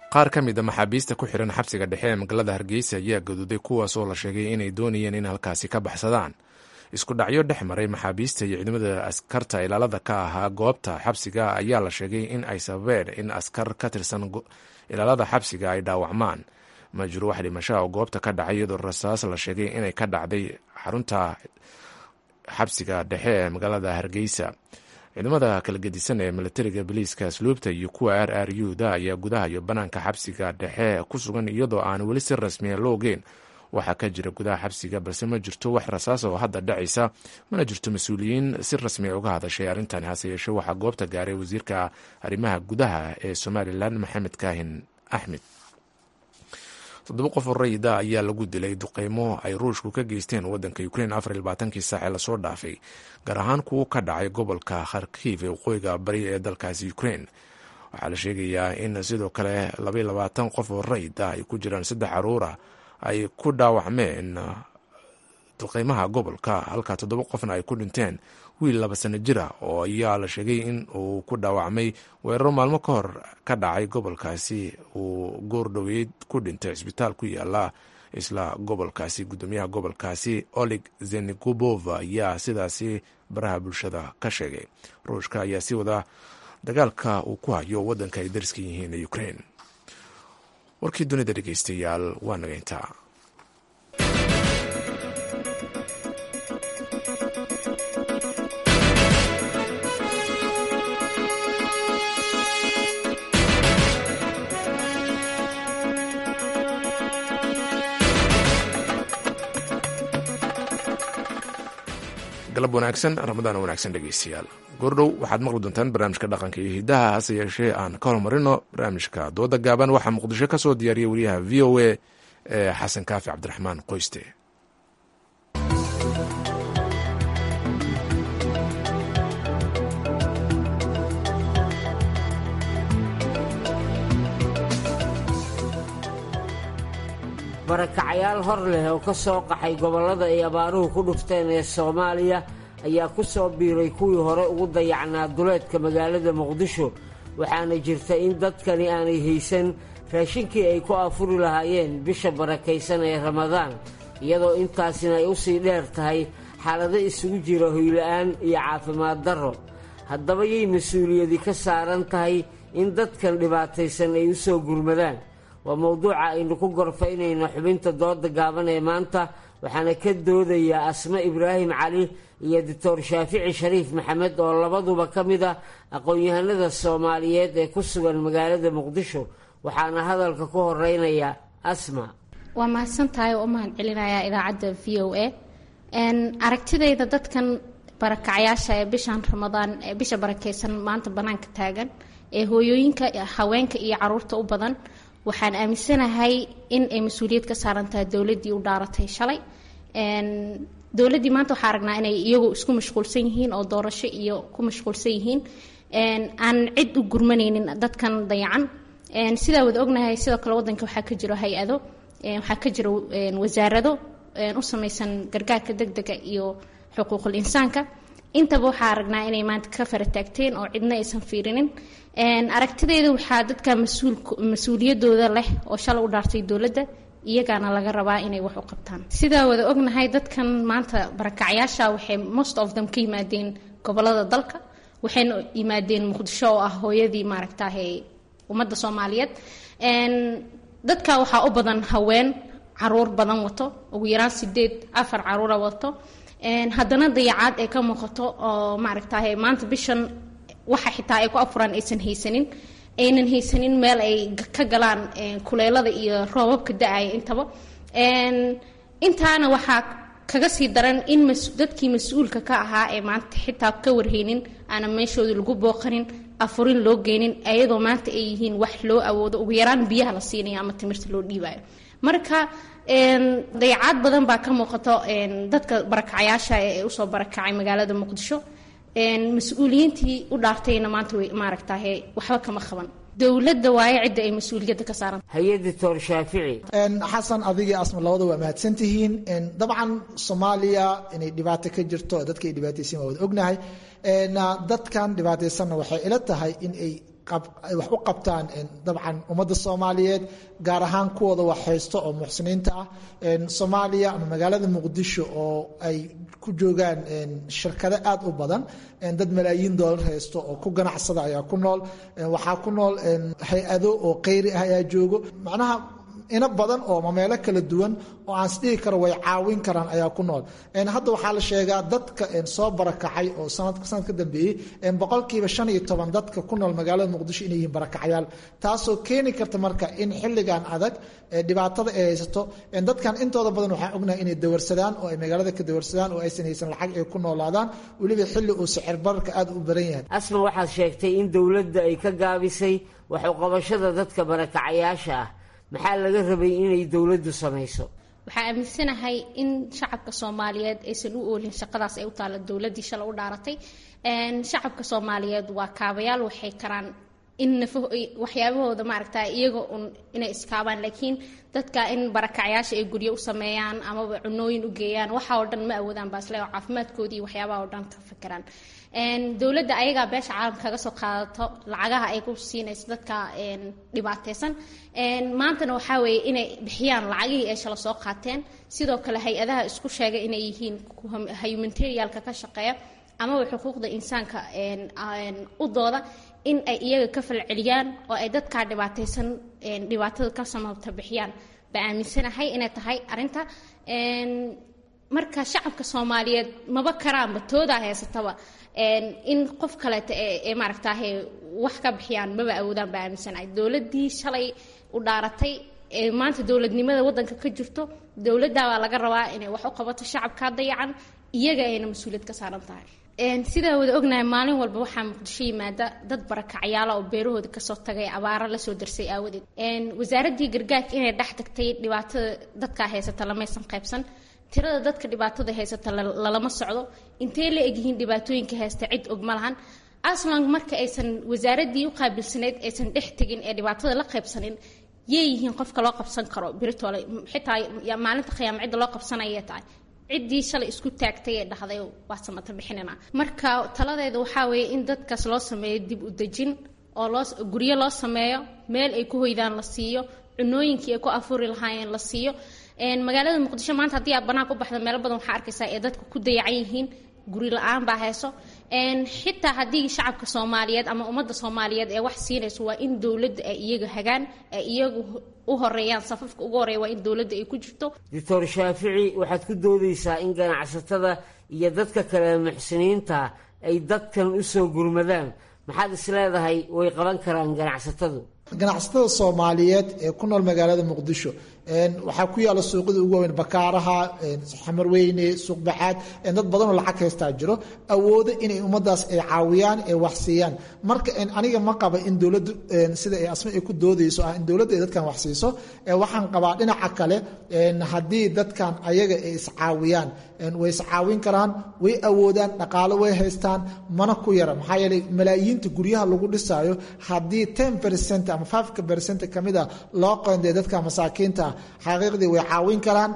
qaar ka mid a maxaabiista ku xihan xabsiga dhexe ee magaalada hargeysa ayaa gaduuday kuwaas oo la sheegay inay doonayeen in halkaasi ka baxsadaan isku dhacyo dhex maray maxaabiista iyo ciidamada askarta ilaalada ka ahaa goobta xabsiga ayaa la sheegay in ay sababeen in askar ka tirsan ilaalada xabsiga ay dhaawacmaan ma jiro wax dhimashaha oo goobta ka dhacay iyadoo rasaas la sheegay inay ka dhacday xarunta xabsiga dhexe ee magaalada hargeysa ciidamada kala gedisan ee milatariga boliiska asluubta iyo kuwa r r u da ayaa gudaha iyo banaanka xabsiga dhexe ku sugan iyadoo aan weli si rasmiya loo ogeyn waxaa ka jira gudaha xabsiga balse ma jirto wax rasaas oo hadda dhacaysa mana jirto mas-uuliyiin si rasmiya uga hadashay arrintani hase yeeshee waxaa goobta gaaray wasiirka arrimaha gudaha ee somalilan maxamed kaahin axmed toddoba qof oo rayida ayaa lagu dilay duqeymo ay ruushku ka geysteen wadanka ukrein afar iyo labaatankii saac ee lasoo dhaafay gaar ahaan kuwo ka dhacay gobolka kharkiv ee waqooyiga bari ee dalkaasi ukrein waxaa la sheegayaa in sidoo kale labaiyo labaatan qof oo rayid ah ay ku jiraan saddex caruura ay ku dhaawacmeen duqeymaha gobolka halka toddoba qofna ay ku dhinteen wiil laba sano jira oo ayaa la sheegay in uu ku dhaawacmay weeraro maalmo ka hor ka dhacay gobolkaasi uu goordhoweyd ku dhintay cisbitaal ku yaala isla gobolkaasi gudoomiyaha gobolkaasi olig zenigubova ayaa sidaasi baraha bulshada ka sheegay ruushka ayaa sii wada dagaalka uu ku hayo wadanka ay dariska yihiin ee ukrein warkii dunida dhegeystayaal waa nageyntaa galab wanaagsan ramadaan wanaagsan dhegeystayaal goordhow waxaad maqli doontaan barnaamijka dhaqanka iyo hidaha hase yeeshee aan ka hormarino barnaamijka dooda gaaban waxaa muqdisho ka soo diyaariyay wariyaha v o a ee xasan kaafi cabdiraxmaan qoyste barakacayaal hor leh oo ka soo qaxay gobollada ay abaaruhu ku dhufteen ee soomaaliya ayaa ku soo biiray kuwii hore ugu dayacnaa duleedka magaalada muqdisho waxaana jirta in dadkani aanay haysan raashinkii ay ku afuri lahaayeen bisha barakaysan ee ramadaan iyadoo intaasina ay u sii dheer tahay xaalado isugu jira hoyla'aan iyo caafimaad darro haddaba yay mas-uuliyadi ka saaran tahay in dadkan dhibaataysan ay u soo gurmadaan waa mowduuca aynu ku gorfaynayno xubinta dooda gaaban ee maanta waxaana ka doodayaa asme ibraahim cali iyo doctor shaafici shariif maxamed oo labaduba ka mid ah aqoon-yahanada soomaaliyeed ee ku sugan magaalada muqdisho waxaana hadalka ku horeynaya asma waa mahadsantahay oo u mahad celinayaa idaacadda v o a aragtidayda dadkan barakacyaasha ee bishan ramadaan ee bisha barakeysan maanta banaanka taagan ee hooyooyinka haweenka iyo caruurta u badan waxaan aaminsanahay in ay mas-uuliyad ka saaran tahay dowladdii u dhaaratay shalay dowladdii maanta waxaa aragnaa inay iyagu isku mashquulsan yihiin oo doorasho iyo ku mashquulsan yihiin aan cid u gurmanaynin dadkan dayacan sidaa wada ognahay sidoo kale wadanka waxaa ka jiro hay-ado waxaa ka jiro wasaarado u samaysan gargaarka degdega iyo xuquuqul insaanka intaba waxaa aragnaa inay maanta ka fara taagteen oo cidna aysan fiirinin aragtideeda waxaa dadka mas-uuliyadooda leh oo shalay u dhaartay dowladda iyagaana laga rabaa inay wax u qabtaan sidaa wada ognahay dadkan maanta barakacyaasha waxay most of them ka yimaadeen gobolada dalka waxayna yimaadeen muqdisho oo ah hooyadii maaragtahe ummadda soomaaliyeed dadka waxaa u badan haween caruur badan wato ugu yaraan sideed afar caruura wato haddana dayacaad ay ka muuqato oo maaragtahay maanta bishan waxa xitaa ay ku afuraan aysan haysanin aynan haysanin meel ay ka galaan kuleelada iyo roobabka da-aya intaba intaana waxaa kaga sii daran in dadkii mas-uulka ka ahaa ee maanta xitaa ka warhaynin aanan meeshooda lagu booqanin afurin loo geynin ayadoo maanta ay yihiin wax loo awoodo ugu yaraan biyaha la siinayo ama timirta loo dhiibayo marka dayacaad badan baa ka muuqato dadka barakacyaasha ee usoo barakacay magaalada muqdisho mas-uuliyiintii u dhaartayna maanta maaragtahe waxba kama qaban dowladda waaye cidda ay mas-uuliyadda ka saaran hay-adda toor shaafici xasan adigii asma labada waa mahadsan tihiin dabcan soomaaliya inay dhibaato ka jirto dadka ay dhibaataysan waa wada ognahay dadkan dhibaataysanna waxay ila tahay in ay wax u qabtaan dabcan ummadda soomaaliyeed gaar ahaan kuwooda wax haysto oo muxsiniinta ah soomaaliya ama magaalada muqdisho oo ay ku joogaan shirkado aad u badan dad malaayiin doolar haysto oo ku ganacsada ayaa ku nool waxaa ku nool hay-ado oo kayri ah ayaa joogo macnaha ina badan oo mameelo kala duwan oo aan isdhihi karo way caawin karaan ayaa ku nool hadda waxaa la sheegaa dadka soo barakacay oo sanad ka dambeeyey boqolkiiba shan iyo toban dadka ku nool magaalada muqdisho inay yihiin barakacayaal taasoo keeni karta marka in xilligan adag dhibaatada ay haysato dadkan intooda badan waxaa ognahay inay dawarsadaan oo ay magaalada ka dawarsadaan oo aysan haysan lacag ay ku noolaadaan weliba xilli uu sicir bararka aad u baran yahay asma waxaad sheegtay in dowladda ay ka gaabisay wax uqabashada dadka barakacayaasha ah maxaa laga rabay inay dowladdu samayso waxaa aaminsanahay in shacabka soomaaliyeed aysan u oolin shaqadaas ay u taalla dowladdii shala u dhaaratay shacabka soomaaliyeed waa kaabayaal waxay karaan in nafo waxyaabahooda maaragta iyaga un inay iskaabaan laakiin dadka in barakacyaasha ay guryo u sameeyaan amaba cunooyin u geeyaan waxa oo dhan ma awoodaan baasle oo caafimaadkoodii iyo waxyaabaha oo dhan ka fikiraan dowladda ayagaa beesha caalamka kaga soo qaadato lacagaha ay ku siinayso dadka dhibaateysan maantana waxaa weeye inay bixiyaan lacagihii ay shala soo qaateen sidoo kale hay-adaha isku sheegay inay yihiin humanitarialka ka shaqeeya amaba xuquuqda insaanka u dooda in ay iyaga ka falceliyaan oo ay dadkaa dhibaateysan dhibaatada ka samabta bixiyaan baa aaminsanahay inay tahay arinta marka shacabka soomaaliyeed maba karaanba toodaa haysataba in qof kaleeta ee maaragtaahe wax ka bixiyaan maba awoodaan baa aaminsanahay dowladdii shalay u dhaaratay ee maanta dowladnimada waddanka ka jirto dowladdaa baa laga rabaa inay wax u qabato shacabkaa dayacan iyaga ayna mas-uuliyad ka saaran tahay sidaa wada ognahay maalin walba waxaa muqdisho yimaada dad barakacyaala oo beerahooda kasoo tagay abaaro lasoo darsay aawadeed wasaaraddii gargaarka inay dhex tagtay dhibaatada dadkaa haysata lamaysan qaybsan tirada dadka dhibaatada haysata lalama socdo intee la egyihiin dhibaatooyinka haysta cid og ma lahan aslan marka aysan wasaaraddii u qaabilsanayd aysan dhex tegin ee dhibaatada la qaybsanin yay yihiin qofka loo qabsan karo biritoole xitaa maalinta khiyaama cidda loo qabsanayay tahay ciddii shalay isku taagtay ee dhahday waa samata bixinina marka taladeeda waxaa weeye in dadkaas loo sameeyo dib u dejin oo loo guryo loo sameeyo meel ay ku hoydaan la siiyo cunooyinkii ay ku afuri lahaayeen la siiyo magaalada muqdisho maanta haddii aad banaanka u baxda meelo badan waxaa arkaysaa ee dadka ku dayacan yihiin guri la-aan baa hayso xitaa haddii shacabka soomaaliyeed ama ummadda soomaaliyeed ee wax siinayso waa in dowladda ay iyaga hagaan ay iyagu u horeeyaan safafka ugu horeeya waa in dowladda ay ku jirto doctor shaafici waxaad ku doodaysaa in ganacsatada iyo dadka kale muxsiniinta ay dadkan usoo gurmadaan maxaad is leedahay way qaban karaan ganacsatadu ganacsatada soomaaliyeed ee ku nool magaalada muqdisho waxaa ku yaala suuqyada ugu waaweyn bakaaraha xamarweyne suuqbaxaad dad badanoo lacag haystaa jiro awoodo inay ummadaas ay caawiyaan ee wax siiyaan marka aniga ma qaba in dowladdu sida ay asma ay ku doodayso ah in dowladdu ay dadkan wax siiso waxaan qabaa dhinaca kale haddii dadkan ayaga ay iscaawiyaan way iscaawin karaan way awoodaan dhaqaalo way haystaan mana ku yara maxaa yeelay malaayiinta guryaha lagu dhisaayo haddii ten percent ama fiveka percent kamid a loo qoondee dadka masaakiinta ah xaqiiqdii way caawin karaan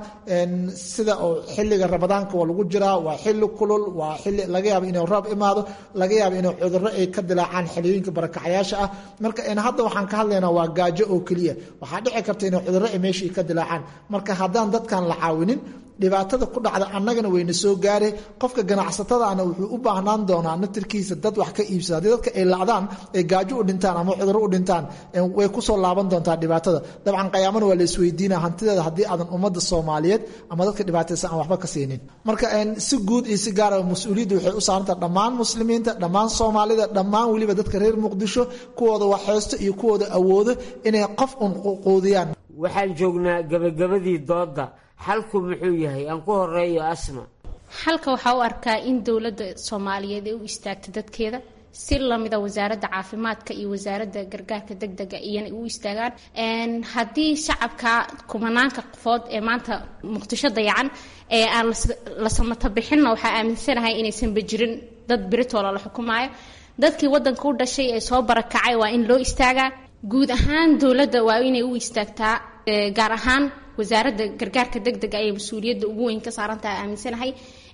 sida oo xilliga ramadaanka waa lagu jiraa waa xilli kulul waa xilli laga yaabo inuu roob imaado laga yaabo inuu cudurro ay ka dilaacaan xiliyooyinka barakacyaasha ah marka hadda waxaan ka hadlaynaa waa gaajo oo keliya waxaa dhici karta inuu cudurro ay meeshii ka dilaacaan marka haddaan dadkan la caawinin dhibaatada ku dhacda annagana wayna soo gaare qofka ganacsatadaana wuxuu u baahnaan doonaa naftirkiisa dad wax ka iibsada haddii dadka ay lacdaan ay gaajo u dhintaan ama cudurro u dhintaan way kusoo laaban doontaa dhibaatada dabcan qayaamana waa la isweydiina hantideeda haddii aadan ummadda soomaaliyeed ama dadka dhibaataysan aan waxba ka siinin marka si guud iyo si gaara mas-uuliyadda waxay u saarantaha dhammaan muslimiinta dhammaan soomaalida dhammaan weliba dadka reer muqdisho kuwooda waxhaysto iyo kuwooda awoodo inay qof un quudiyaan waxaan joognaa gabagabadii doodda xalku muxuu yahay aan ku horeeyo asma xalka waxaa u arkaa in dowladda soomaaliyeed ay u istaagto dadkeeda si lamida wasaaradda caafimaadka iyo wasaaradda gargaarka degdega iyana u istaagaan haddii shacabka kumanaanka qofood ee maanta muqdisho dayacan ee aan la samata bixinna waxaa aaminsanahay inaysanba jirin dad biritoola la xukumaayo dadkii wadanka u dhashay ee soo barakacay waa in loo istaagaa guud ahaan dowladda waa inay u istaagtaa gaar ahaan wasaaradda gargaarka degdega ayay mas-uuliyadda ugu weyn ka saarantaha aaminsanahay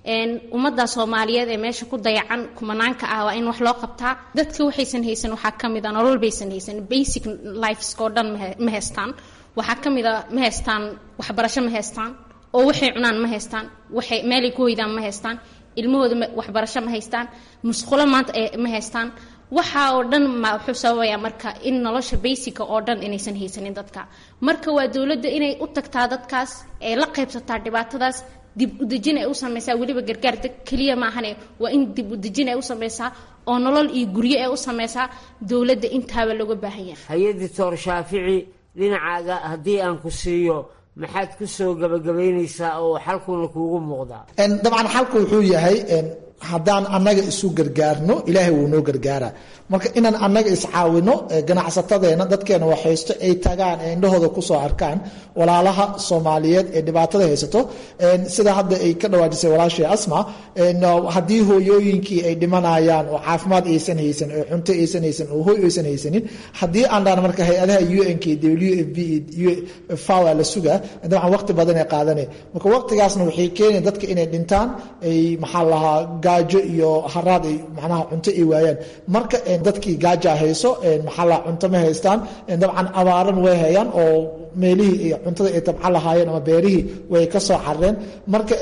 ummadda soomaaliyeed ee meesha ku dayacan kumanaanka ah waa in wax loo qabtaa dadka waxaysan haysan waxaa ka mid a nolol baysan haysan basic lifesko dhan ma haystaan waxaa ka mid a ma haystaan waxbarasho ma haystaan oo waxay cunaan ma haystaan waxay meelay ku hoydaan ma haystaan ilmahooda waxbarasho ma haystaan musqulo maanta ma haystaan waxa oo dhan ma wuxuu sababayaa marka in nolosha basica oo dhan inaysan haysanin dadka marka waa dowladda inay u tagtaa dadkaas ee la qaybsataa dhibaatadaas dib udejin ay u samaysaa weliba gargaar keliya maahane waa in dib udejin ay u samaysaa oo nolol iyo guryo ay u samaysaa dowladda intaaba looga baahan yahay hay-adii toor shaafici dhinacaaga haddii aan ku siiyo maxaad ku soo gabagabaynaysaa oo xalkuna kuugu muuqdaa dabcan xalku wuxuu yahay haddaan annaga isu gargaarno ilaahay wuu noo gargaaraa marka inaan annaga iscaawino ganacsatadeena dadkeena waxhaysto ay tagaan ee indhahooda kusoo arkaan walaalaha soomaaliyeed ee dhibaatada haysato sida hadda ay ka dhawaajisay walaashii asma haddii hooyooyinkii ay dhimanayaan oo caafimaad aysan haysan oo cunto aysan haysan oo hoy aysan haysanin haddii aan dhaan marka hay-adaha un k w f b fawa la sugaa dabcan waqti badan ay qaadanay marka waqtigaasna waxay keenaya dadka inay dhintaan ay maxaa lahaa gaajo iyo haraad ay macnaha cunto ay waayaan marka dadkii gaaja hayso maxaa lahaa cunto ma haystaan dabcan abaaran way hayaan oo meelihii iyo cuntada ay tabcan lahaayeen ama beerihii way ka soo carreen marka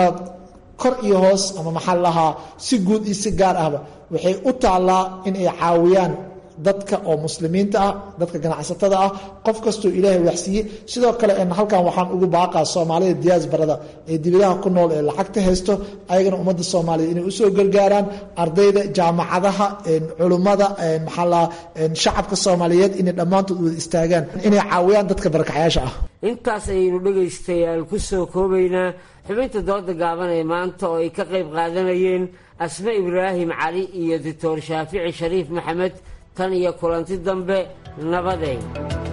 kor iyo hoos ama maxaa lahaa si guud iyo si gaar ahba waxay u taallaa in ay caawiyaan dadka oo muslimiinta ah dadka ganacsatada ah qof kastoo ilaahay waxsiiyey sidoo kale halkan waxaan ugu baaqaa soomaalida diyaasbarada ee dibadaha ku nool ee lacagta haysto ayagana ummadda soomaaliyeed inay usoo gargaaraan ardayda jaamacadaha culummada maxaa shacabka soomaaliyeed inay dhammaantood wada istaagaan inay caawiyaan dadka barakacayaasha ah intaas ayaynu dhegaystayaal ku soo koobaynaa xubinta dooda gaaban ee maanta oo ay ka qayb qaadanayeen asme ibraahim cali iyo doctor shaafici shariif maxamed tan iyo kulanti dambe nabadeyn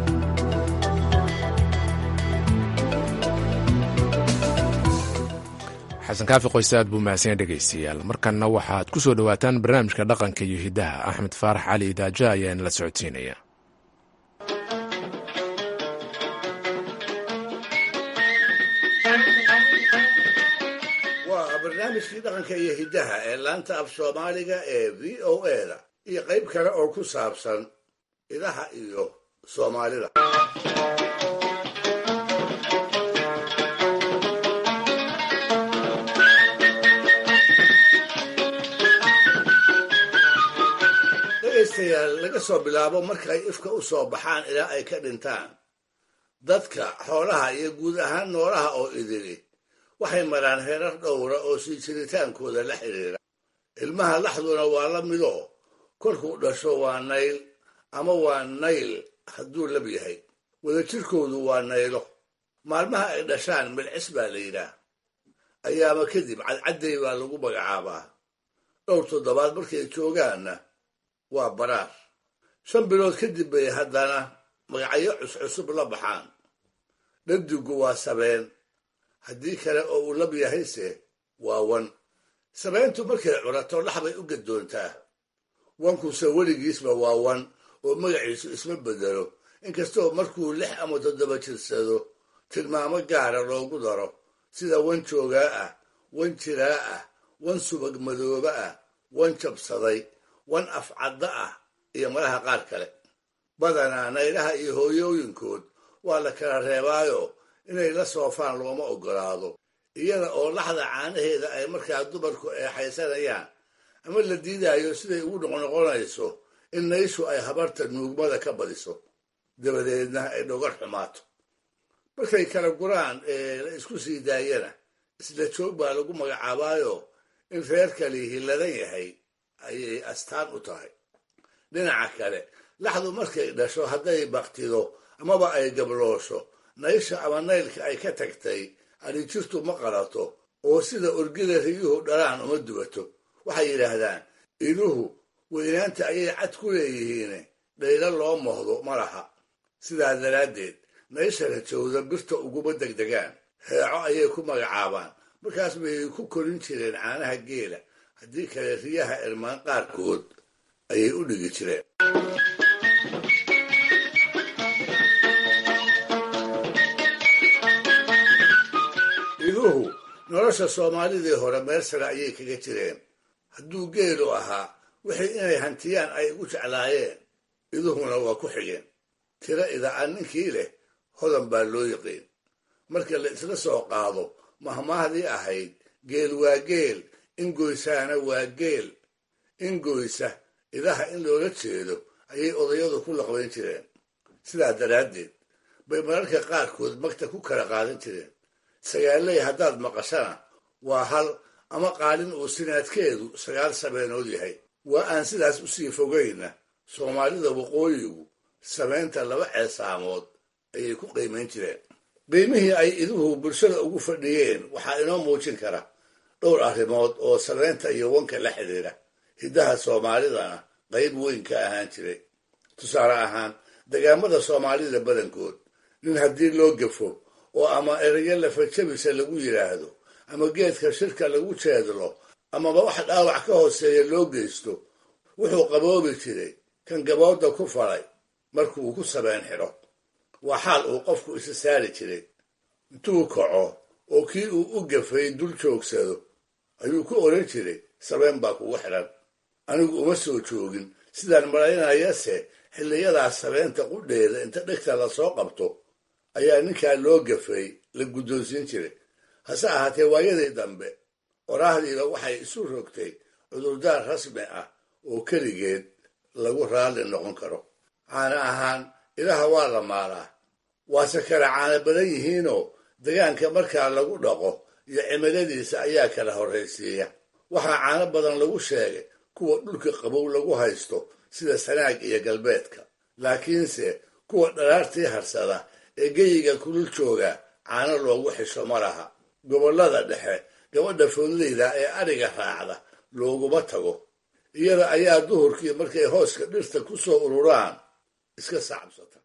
xasan kaafi qoyse aad buu mahadsan dhegaystayaal markanna waxaad ku soo dhowaataan barnaamijka dhaqanka iyo hiddaha axmed faarax cali idaaja ayaa inala socodsiinaya waa barnaamijkii dhaqanka iyo hiddaha ee laanta af soomaaliga ee v o eda iyo qayb kale oo ku saabsan idaha iyo soomaalida dhegaystayaal laga soo bilaabo markay ifka u soo baxaan ilaa ay ka dhintaan dadka xoolaha iyo guud ahaan noolaha oo idili waxay maraan heerar dhowra oo sii jiritaankooda la xidhiira ilmaha laxduna waa la mido kolkuu dhasho waa nayl ama waa nayl hadduu lab yahay wadajirkoodu waa naylo maalmaha ay dhashaan milcis baa la yidhaah ayaama kadib cadcadday baa lagu magacaabaa dhowr toddobaad markay joogaanna waa baraar shan bilood kadib bay haddana magacyo cuscusub la baxaan dhadigu waa sabeen haddii kale oo uu lab yahayse waa wan sabeentu markay curato dhaxbay u gadoontaa wankuse weligiisba waa wan oo magaciisu isma bedelo inkastoo markuu lix ama toddoba jirsado tilmaamo gaara loogu daro sida wan joogaa ah wan jiraa ah wan subag madooba ah wan jabsaday wan afcadda ah iyo malaha qaar kale badanaa naylaha iyo hooyooyinkood waa la kala reebaayo inay la soofaan looma oggolaado iyada oo laxda caanaheeda ay markaa dumarku eexaysanayaan ama la diidaayo siday ugu noqnoqonayso in nayshu ay habarta nuugmada ka badiso dabadeedna ay dhogar xumaato markay kala guraan ee la isku sii daayana isla joog baa lagu magacaabaayo in reerkali hilladan yahay ayay astaan u tahay dhinaca kale laxdu markay dhasho hadday baktido amaba ay gabloosho naysha ama naylka ay ka tagtay adhijirtu ma qalato oo sida orgida riyuhu dhalaan uma dubato waxay yidhaahdaan iluhu weynaanta ayay cad ku leeyihiine dhaylo loo mohdo ma laha sidaa daraaddeed naysha rajowda birta uguma degdegaan heeco ayay ku magacaabaan markaas bay ku korin jireen caanaha geela haddii kale riyaha irmaan qaarkood ayay u dhigi jireen iluhu nolosha soomaalidii hore meel sare ayay kaga jireen hadduu geelu ahaa wixii inay hantiyaan ay ugu jeclaayeen iduhuna waa ku xigeen tiro ida'an ninkii leh hodan baa loo yiqiin marka la isla soo qaado mahmaahdii ahayd geel waa geel ingoysaana waa geel ingoysa idaha in loola jeedo ayay odayadu ku laqbayn jireen sidaa daraaddeed bay mararka qaarkood magta ku kala qaadan jireen sagaaley haddaad maqashana waa hal ama qaalin uu sinaadkeedu sagaal sabeenood yahay waa aan sidaas usii fogayna soomaalida waqooyigu samaynta laba ceesaamood ayay ku qiimayn jireen qiimihii ay iduhu bulshada ugu fadhiyeen waxaa inoo muujin kara dhowr arrimood oo samaynta iyo wanka la xidhiira hiddaha soomaalidana qayb weyn ka ahaan jiray tusaale ahaan degaamada soomaalida badankood nin haddii loo gafo oo ama erayo lafajabisa lagu yidhaahdo ama geedka shirka lagu jeedlo amaba wax dhaawac ka hooseeya loo geysto wuxuu qaboobi jiray kan gabooda ku falay markuu ku sabeen xidho waa xaal uu qofku isa saari jiray intuu kaco oo kii uu u gafay dul joogsado ayuu ku odhan jiray sabeen baa kugu xidhan anigu uma soo joogin sidaan malaynayase xilliyadaas sabeenta qudheeda inta dhegta lasoo qabto ayaa ninkaa loo gafay la guddoonsiin jiray hase ahaatee waayadii dambe qoraahdiiba waxay isu rogtay cudurdaar rasmi ah oo keligeed lagu raalli noqon karo caana ahaan ilaha waa la maalaa waase kala caana badan yihiinoo degaanka markaa lagu dhaqo iyo cimiladiisa ayaa kala horraysiiya waxaa caano badan lagu sheegay kuwa dhulka qabow lagu haysto sida sanaag iyo galbeedka laakiinse kuwa dharaartii harsada ee geyiga kulul jooga caano loogu xisho ma laha gobollada dhexe gabadha foodleyda ee adhiga raacda looguma tago iyada ayaa duhurkii markay hooska dhirta ku soo ururaan iska sacabsata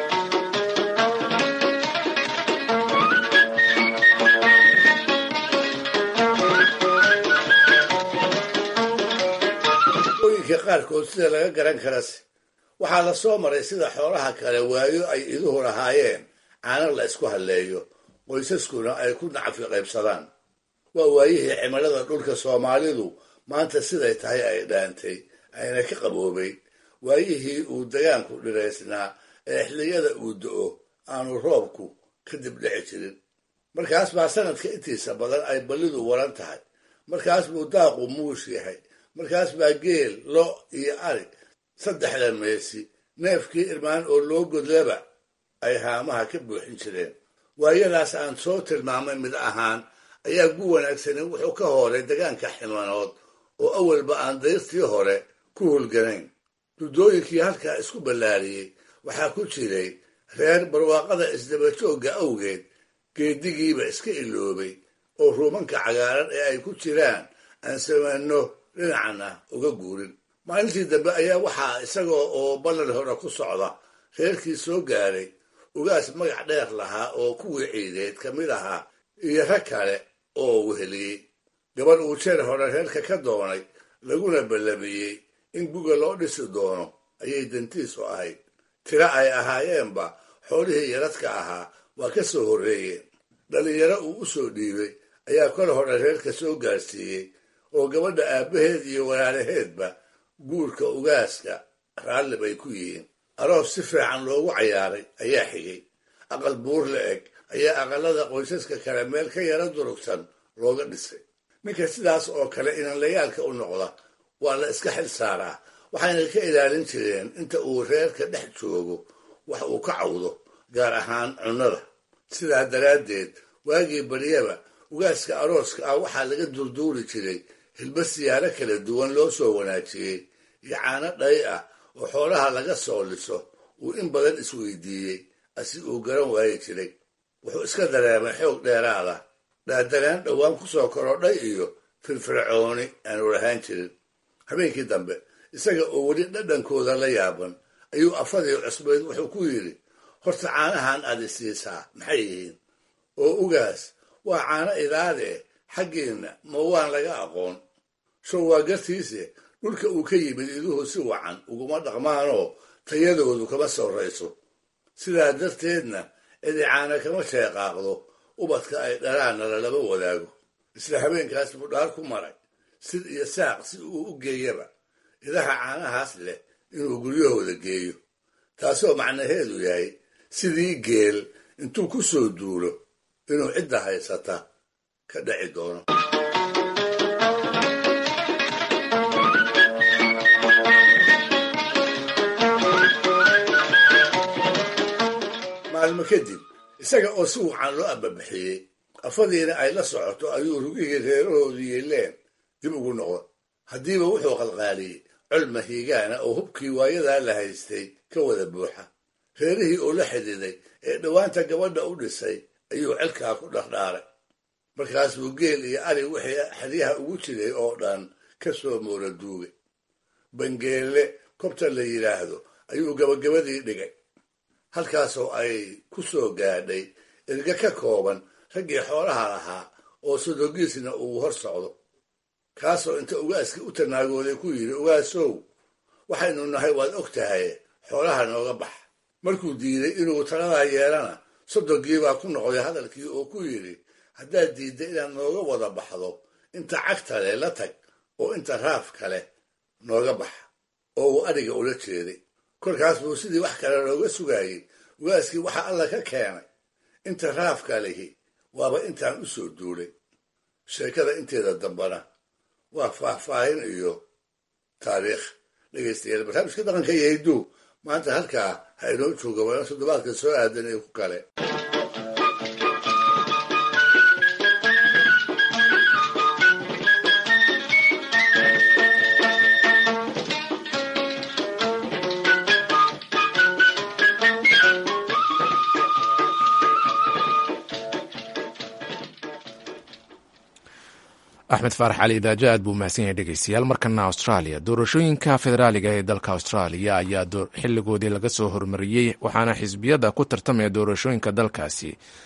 ooyinka qaarkood sida laga garan karase waxaa la soo maray sida xoolaha kale waayo ay iduhu lahaayeen caano la isku halleeyo qoysaskuna ay ku nacfi qaybsadaan waa waayihii cimilada dhulka soomaalidu maanta siday tahay ay dhaantay ayna ka qaboobay waayihii uu dagaanku dhiraysnaa ee xilliyada uu do-o aanu roobku kadib dhici jirin markaas baa sanadka intiisa badan ay ballidu waran tahay markaas buu daaqu muush yahay markaas baa geel lo iyo ari saddexda meesi neefkii irmaan oo loo godlaba ay haamaha ka buuxin jireen waayadaas aan soo tilmaamay mid ahaan ayaa gu wanaagsani wuxuu ka hooray degaanka ximanood oo awalba aan dayrtii hore ku hulganayn duddooyinkii halkaa isku ballaariyey waxaa ku jiray reer barwaaqada isdabajoogga awgeed geedigiiba iska iloobay oo ruumanka cagaaran ee ay ku jiraan aan samanno dhinacna uga guurin maalintii dambe ayaa waxaa isagoo oo ballan hore ku socda reerkii soo gaaray ugaas magac dheer lahaa oo kuwii ciideed ka mid ahaa iyo rag kale oo weheliyey gabadh uu jeer hore reerka ka doonay laguna ballamiyey in guga loo dhisi doono ayay dantiisu ahayd tiro ay ahaayeenba xoolihii yaradka ahaa waa ka soo horreeyeen dhallinyaro uu u soo dhiibay ayaa kol hore reerka soo gaarsiiyey oo gabadha aabbaheed iyo walaalaheedba guurka ugaaska raalli bay ku yihiin aroos si fiican loogu cayaaray ayaa xigay aqal buur la eg ayaa aqalada qoysaska kale meel ka yara durugsan looga dhisay ninka sidaas oo kale inanlayaalka u noqda waa la iska xil saaraa waxayna ka ilaalin jireen inta uu reerka dhex joogo wax uu ka cawdo gaar ahaan cunnada sidaa daraaddeed waagii baryaba ugaaska arooska ah waxaa laga durduuri jiray hilba siyaaro kala duwan loo soo wanaajiyey iyo caano dhay ah oo xoolaha laga soo liso uu in badan isweydiiyey asi uu garan waayi jiray wuxuu iska dareemay xoog dheeraada dhaadanaan dhowaan ku soo korodhay iyo firfircooni aanu lahaan jirin habeenkii dambe isaga oo weli dhadhankooda la yaaban ayuu afadii cusbayd wuxuu ku yidhi horta caanahan aad isiisaa maxay yihiin oo ugaas waa caano idaadee xaggiinna ma waan laga aqoon show waa gartiise dhulka uu ka yimid iduhu si wacan uguma dhaqmaanoo tayadoodu kama sorrayso sidaa darteedna cidi caana kama sheeqaaqdo ubadka ay dhalaanna lalama wadaago isla habeenkaas buu dhaar ku maray sid iyo saaq si uu u geeyaba idaha caanahaas leh inuu guryahooda geeyo taasoo macnaheedu yahay sidii geel intuu ku soo duulo inuu cidda haysata ka dhaci doono maalmo kadib isaga oo si wacan loo ababixiyey afadiina ay la socoto ayuu rugihii reerahoodii yeeleen dib ugu noqon haddiiba wuxuu qalqaaliyey col mahiigaana oo hubkii waayadaa la haystay ka wada buuxa reerihii oo la xididay ee dhowaanta gabadha u dhisay ayuu celkaa ku dhardhaaray markaas buu geel iyo ari wixii xeryaha ugu jiray oo dhan ka soo moora duugay bangeelle kobta la yidhaahdo ayuu gabagabadii dhigay halkaasoo ay ku soo gaadhay erga ka kooban raggii xoolaha lahaa oo sodogiisna uu hor socdo kaasoo inta ugaaskii u tanaagooday ku yidhi ugaasow waxaynu nahay waad og tahay xoolaha nooga bax markuu diiday inuu taladaa yeelana sodogiibaa ku noqday hadalkii oo ku yidhi haddaad diidda inaad nooga wada baxdo inta cagta leh la tag oo inta raaf kale nooga bax oo uu adhiga ula jeeday kolkaas buu sidii wax kale looga sugaayey ugaaskii waxa alla ka keenay inta raafka lihi waaba intaan u soo duulay sheekada inteeda dambana waa faahfaahin iyo taariikh dhegaystayaal barnaamijka dhaqanka iyo hidduu maanta halkaa ha inoo jooga waana toddobaadka soo aadan ee ku kale axmed faarax cali idaajo aad buu mahadsan yahay dhegeystayaal markana australia doorashooyinka federaaliga ee dalka australia ayaa xiligoodii laga soo hormariyey waxaana xisbiyada ku tartamaya doorashooyinka dalkaasi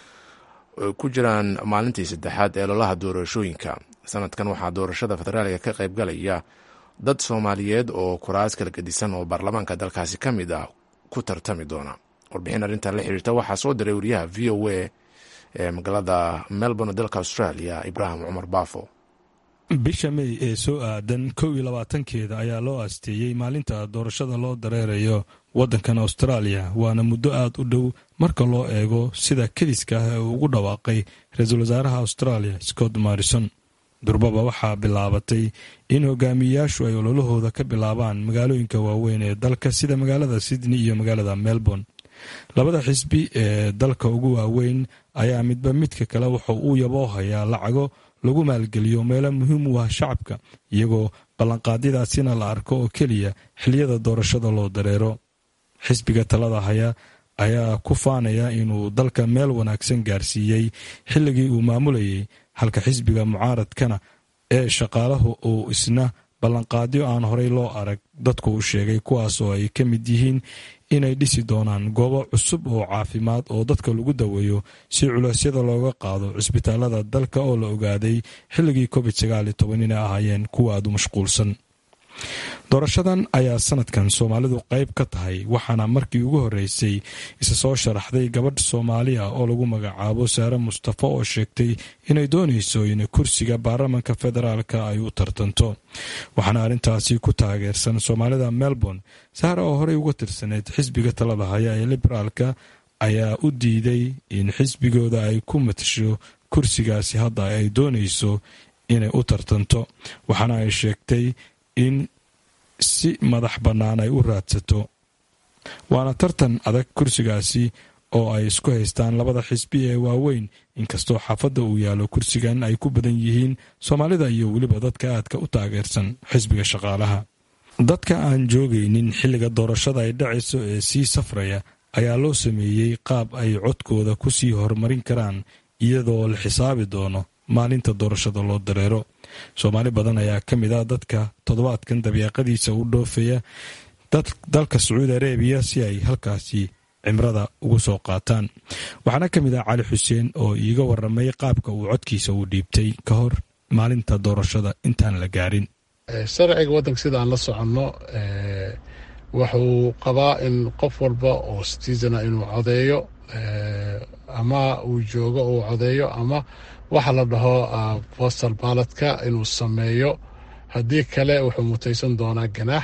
ku jiraan maalintii saddexaad ee lolaha doorashooyinka sanadkan waxaa doorashada federaaliga ka qaybgalaya dad soomaaliyeed oo kuraas kala gedisan oo baarlamaanka dalkaasi ka mid ah ku tartami doona warbixin arrintan la xiriirta waxaa soo diray wariyaha v o a ee magaalada melbourne dalka australia ibraahim cumar baafo bisha mey ee soo aadan kow iyo labaatankeeda ayaa loo aasteeyey maalinta doorashada loo dareerayo waddankan austraaliya waana muddo aad u dhow marka loo eego sida kediska ah ee uu ugu dhawaaqay ra-iisul wasaaraha australia scott morrison durbaba waxaa bilaabatay in hogaamiyeyaashu ay ololahooda ka bilaabaan magaalooyinka waaweyn ee dalka sida magaalada sydney iyo magaalada melbourne labada xisbi ee dalka ugu waaweyn ayaa midba midka kale wuxuu uu yaboo hayaa lacago lagu maalgeliyo meelo muhiim u ah shacabka iyagoo ballanqaadyadaasina la arko oo keliya xiliyada doorashada loo dareero xisbiga talada haya ayaa ku faanaya inuu dalka meel wanaagsan gaarsiiyey xilligii uu maamulayay halka xisbiga mucaaradkana ee shaqaalahu uu isna ballanqaadyo aan horey loo arag dadku u sheegay kuwaas oo ay ka mid yihiin inay dhisi doonaan goobo cusub oo caafimaad oo dadka lagu daweeyo si culeysyada looga qaado cisbitaalada dalka oo la ogaaday xilligii covid sagaal iyo toban inay ahaayeen kuwa aada u mashquulsan doorashadan ayaa sanadkan soomaalidu qayb ka tahay waxaana markii ugu horeysay isa soo sharaxday gabadh soomaali ah oo lagu magacaabo saare mustafa oo sheegtay inay doonayso in kursiga baarlamanka federaalka ay u tartanto waxaana arrintaasi ku taageersan soomaalida melbourne saare oo horey uga tirsaneyd xisbiga talada haya ee liberaalka ayaa u diiday in xisbigooda ay ku matasho kursigaasi hadda ay doonayso inay u tartanto waxaana ay sheegtay in si madax bannaan ay u raadsato waana tartan adag kursigaasi oo ay isku haystaan labada xisbi ee waaweyn inkastoo xaafadda uu yaallo kursigan ay ku badan yihiin soomaalida iyo weliba dadka aadka u taageersan xisbiga shaqaalaha dadka aan joogaynin xilliga doorashada ay dhacayso ee sii safraya ayaa loo sameeyey qaab ay codkooda ku sii horumarin karaan iyadoo la xisaabi doono maalinta doorashada loo dareero soomaali badan ayaa ka mid ah dadka toddobaadkan dabiiqadiisa u dhoofaya dalka sacuudi arabiya si ay halkaasi cimrada ugu soo qaataan waxaana ka mid ah cali xuseen oo iiga waramay qaabka uu codkiisa u dhiibtay ka hor maalinta doorashada intaan la gaarin sharciga waddanka sida aan la soconno wuxuu qabaa in qof walba oo citizena inuu codeeyo ama uu joogo uu codeeyo ama waxa la dhaho postal baladka inuu sameeyo haddii kale wuxuu mutaysan doonaa ganaax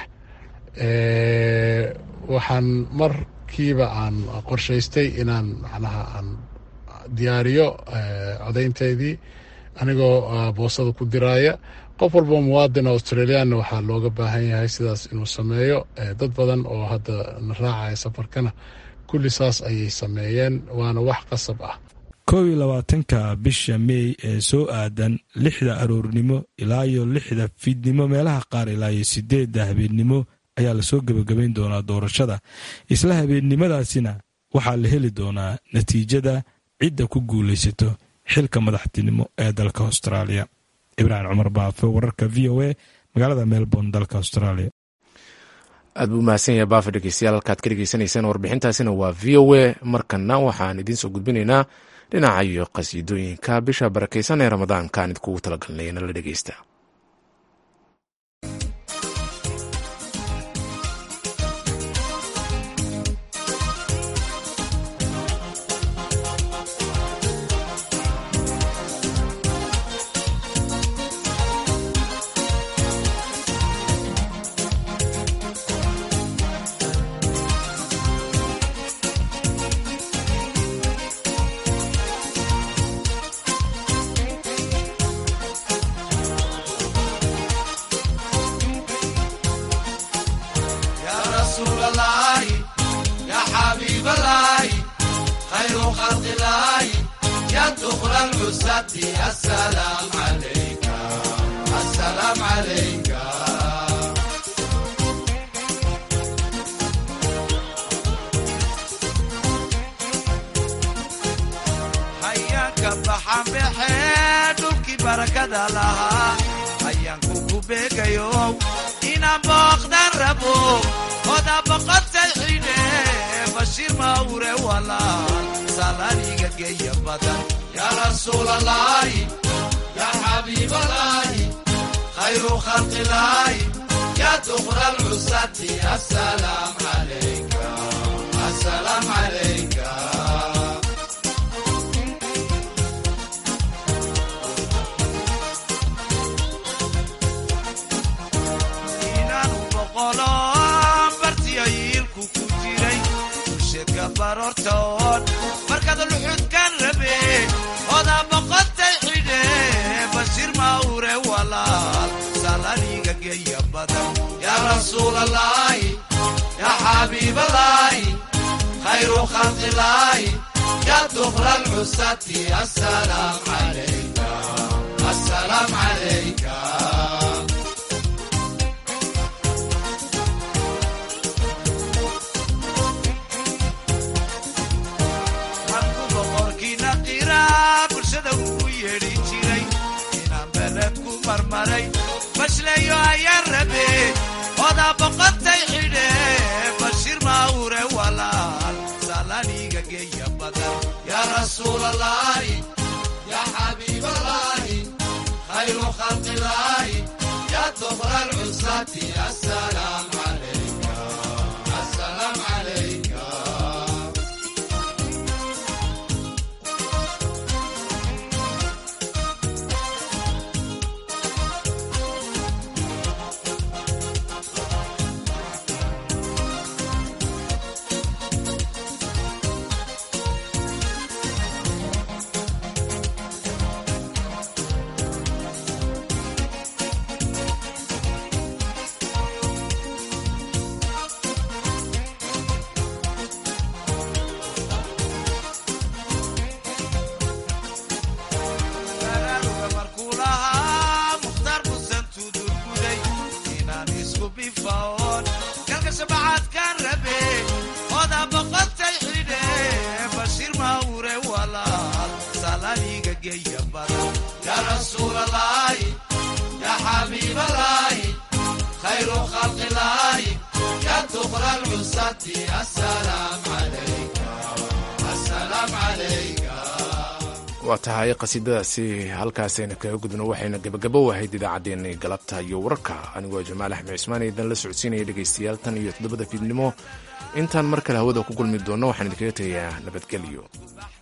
waxaan markiiba aan qorshaystay inaan macnaha aan diyaariyo codaynteydii anigoo boosada ku diraaya qof walba muwaadin australiyaanna waxaa looga baahan yahay sidaas inuu sameeyo dad badan oo hadda na raacaya safarkana kulli saas ayay sameeyeen waana wax qasab ah koob iyo labaatanka bisha meey ee soo aadan lixda aroornimo ilaa iyo lixda fiidnimo meelaha qaar ilaa iyo sideedda habeennimo ayaa lasoo gebagabayn doonaa doorashada isla habeennimadaasina waxaa la heli doonaa natiijada cidda ku guulaysato xilka madaxtinimo ee dalka austraaliya ibraahim cumar baafe wararka v o a magaalada melbourne dalka australia aad buu mahadsan yahay baafe dhegeystayaal halkaad ka dhegeysanayseen warbixintaasina waa v o a markana waxaan idiin soo gudbinaynaa dhinaca iyo qasiidooyinka bisha barakaysan ee ramadaanka aan idinkugu talagalnay nala dhegeysta hayaanka baxanbaxee dhulkii barakada lahaa hayaanku ku beegayo inaan booqdan rabo oda boqotay xidhe bashiir mawre walaal salaniga geeya badan yaa rasuulalaahi yaa xabiibalaahi khayru khalqilaahi yaa duqra lcusati asalaam calayka asalaam calayka inaanu boqolo bartiyo yiilku ku jiray bulsheedka baroortoon markaad luxudkan rabe oda boqotay xidhe bashiir mawre walaal salaniga geeya badan yaa rasuulalaahi yaa xabiibalaahi khayru khalqilaahi yaa duqra lcusati asalaam calayka asalaam calayka markuu boqorkiina qiraa bulshada ugu yeedhi jiray inaan beled ku marmaray bashleeyo ayaan rabe oda boqotay xidhe bashiir mawre walaal salaniga geeya badan yaa rasuulalaahi yaa xabiibalaahi khayru khalqilaahi yaa duqra lcusati asalaam calayka asalaam calayka baraaruga markuu lahaa mukhtaar busan tudurguday inaan isku bifaon kalka shabacaadkaan rabe oda boqotay xidhe bashiir mawre walaal salaniga geeya badan yaa rasuulalaahi yaa xabiibalaahi khayru khalqilaahi yaa duqra lcusati asalaam calayka asalaam calayka waa tahay qasiidadaasi halkaasayna kaga gudno waxayna gebagabo ahayd idaacaddeenii galabta iyo wararka anigoo jamaal axmed cismaan idan la socodsiinaya dhegaystayaal tan iyo toddobada fiidnimo intaan mar kale hawada ku kulmi doonno waxaan idinkaga tegayaa nabadgelyo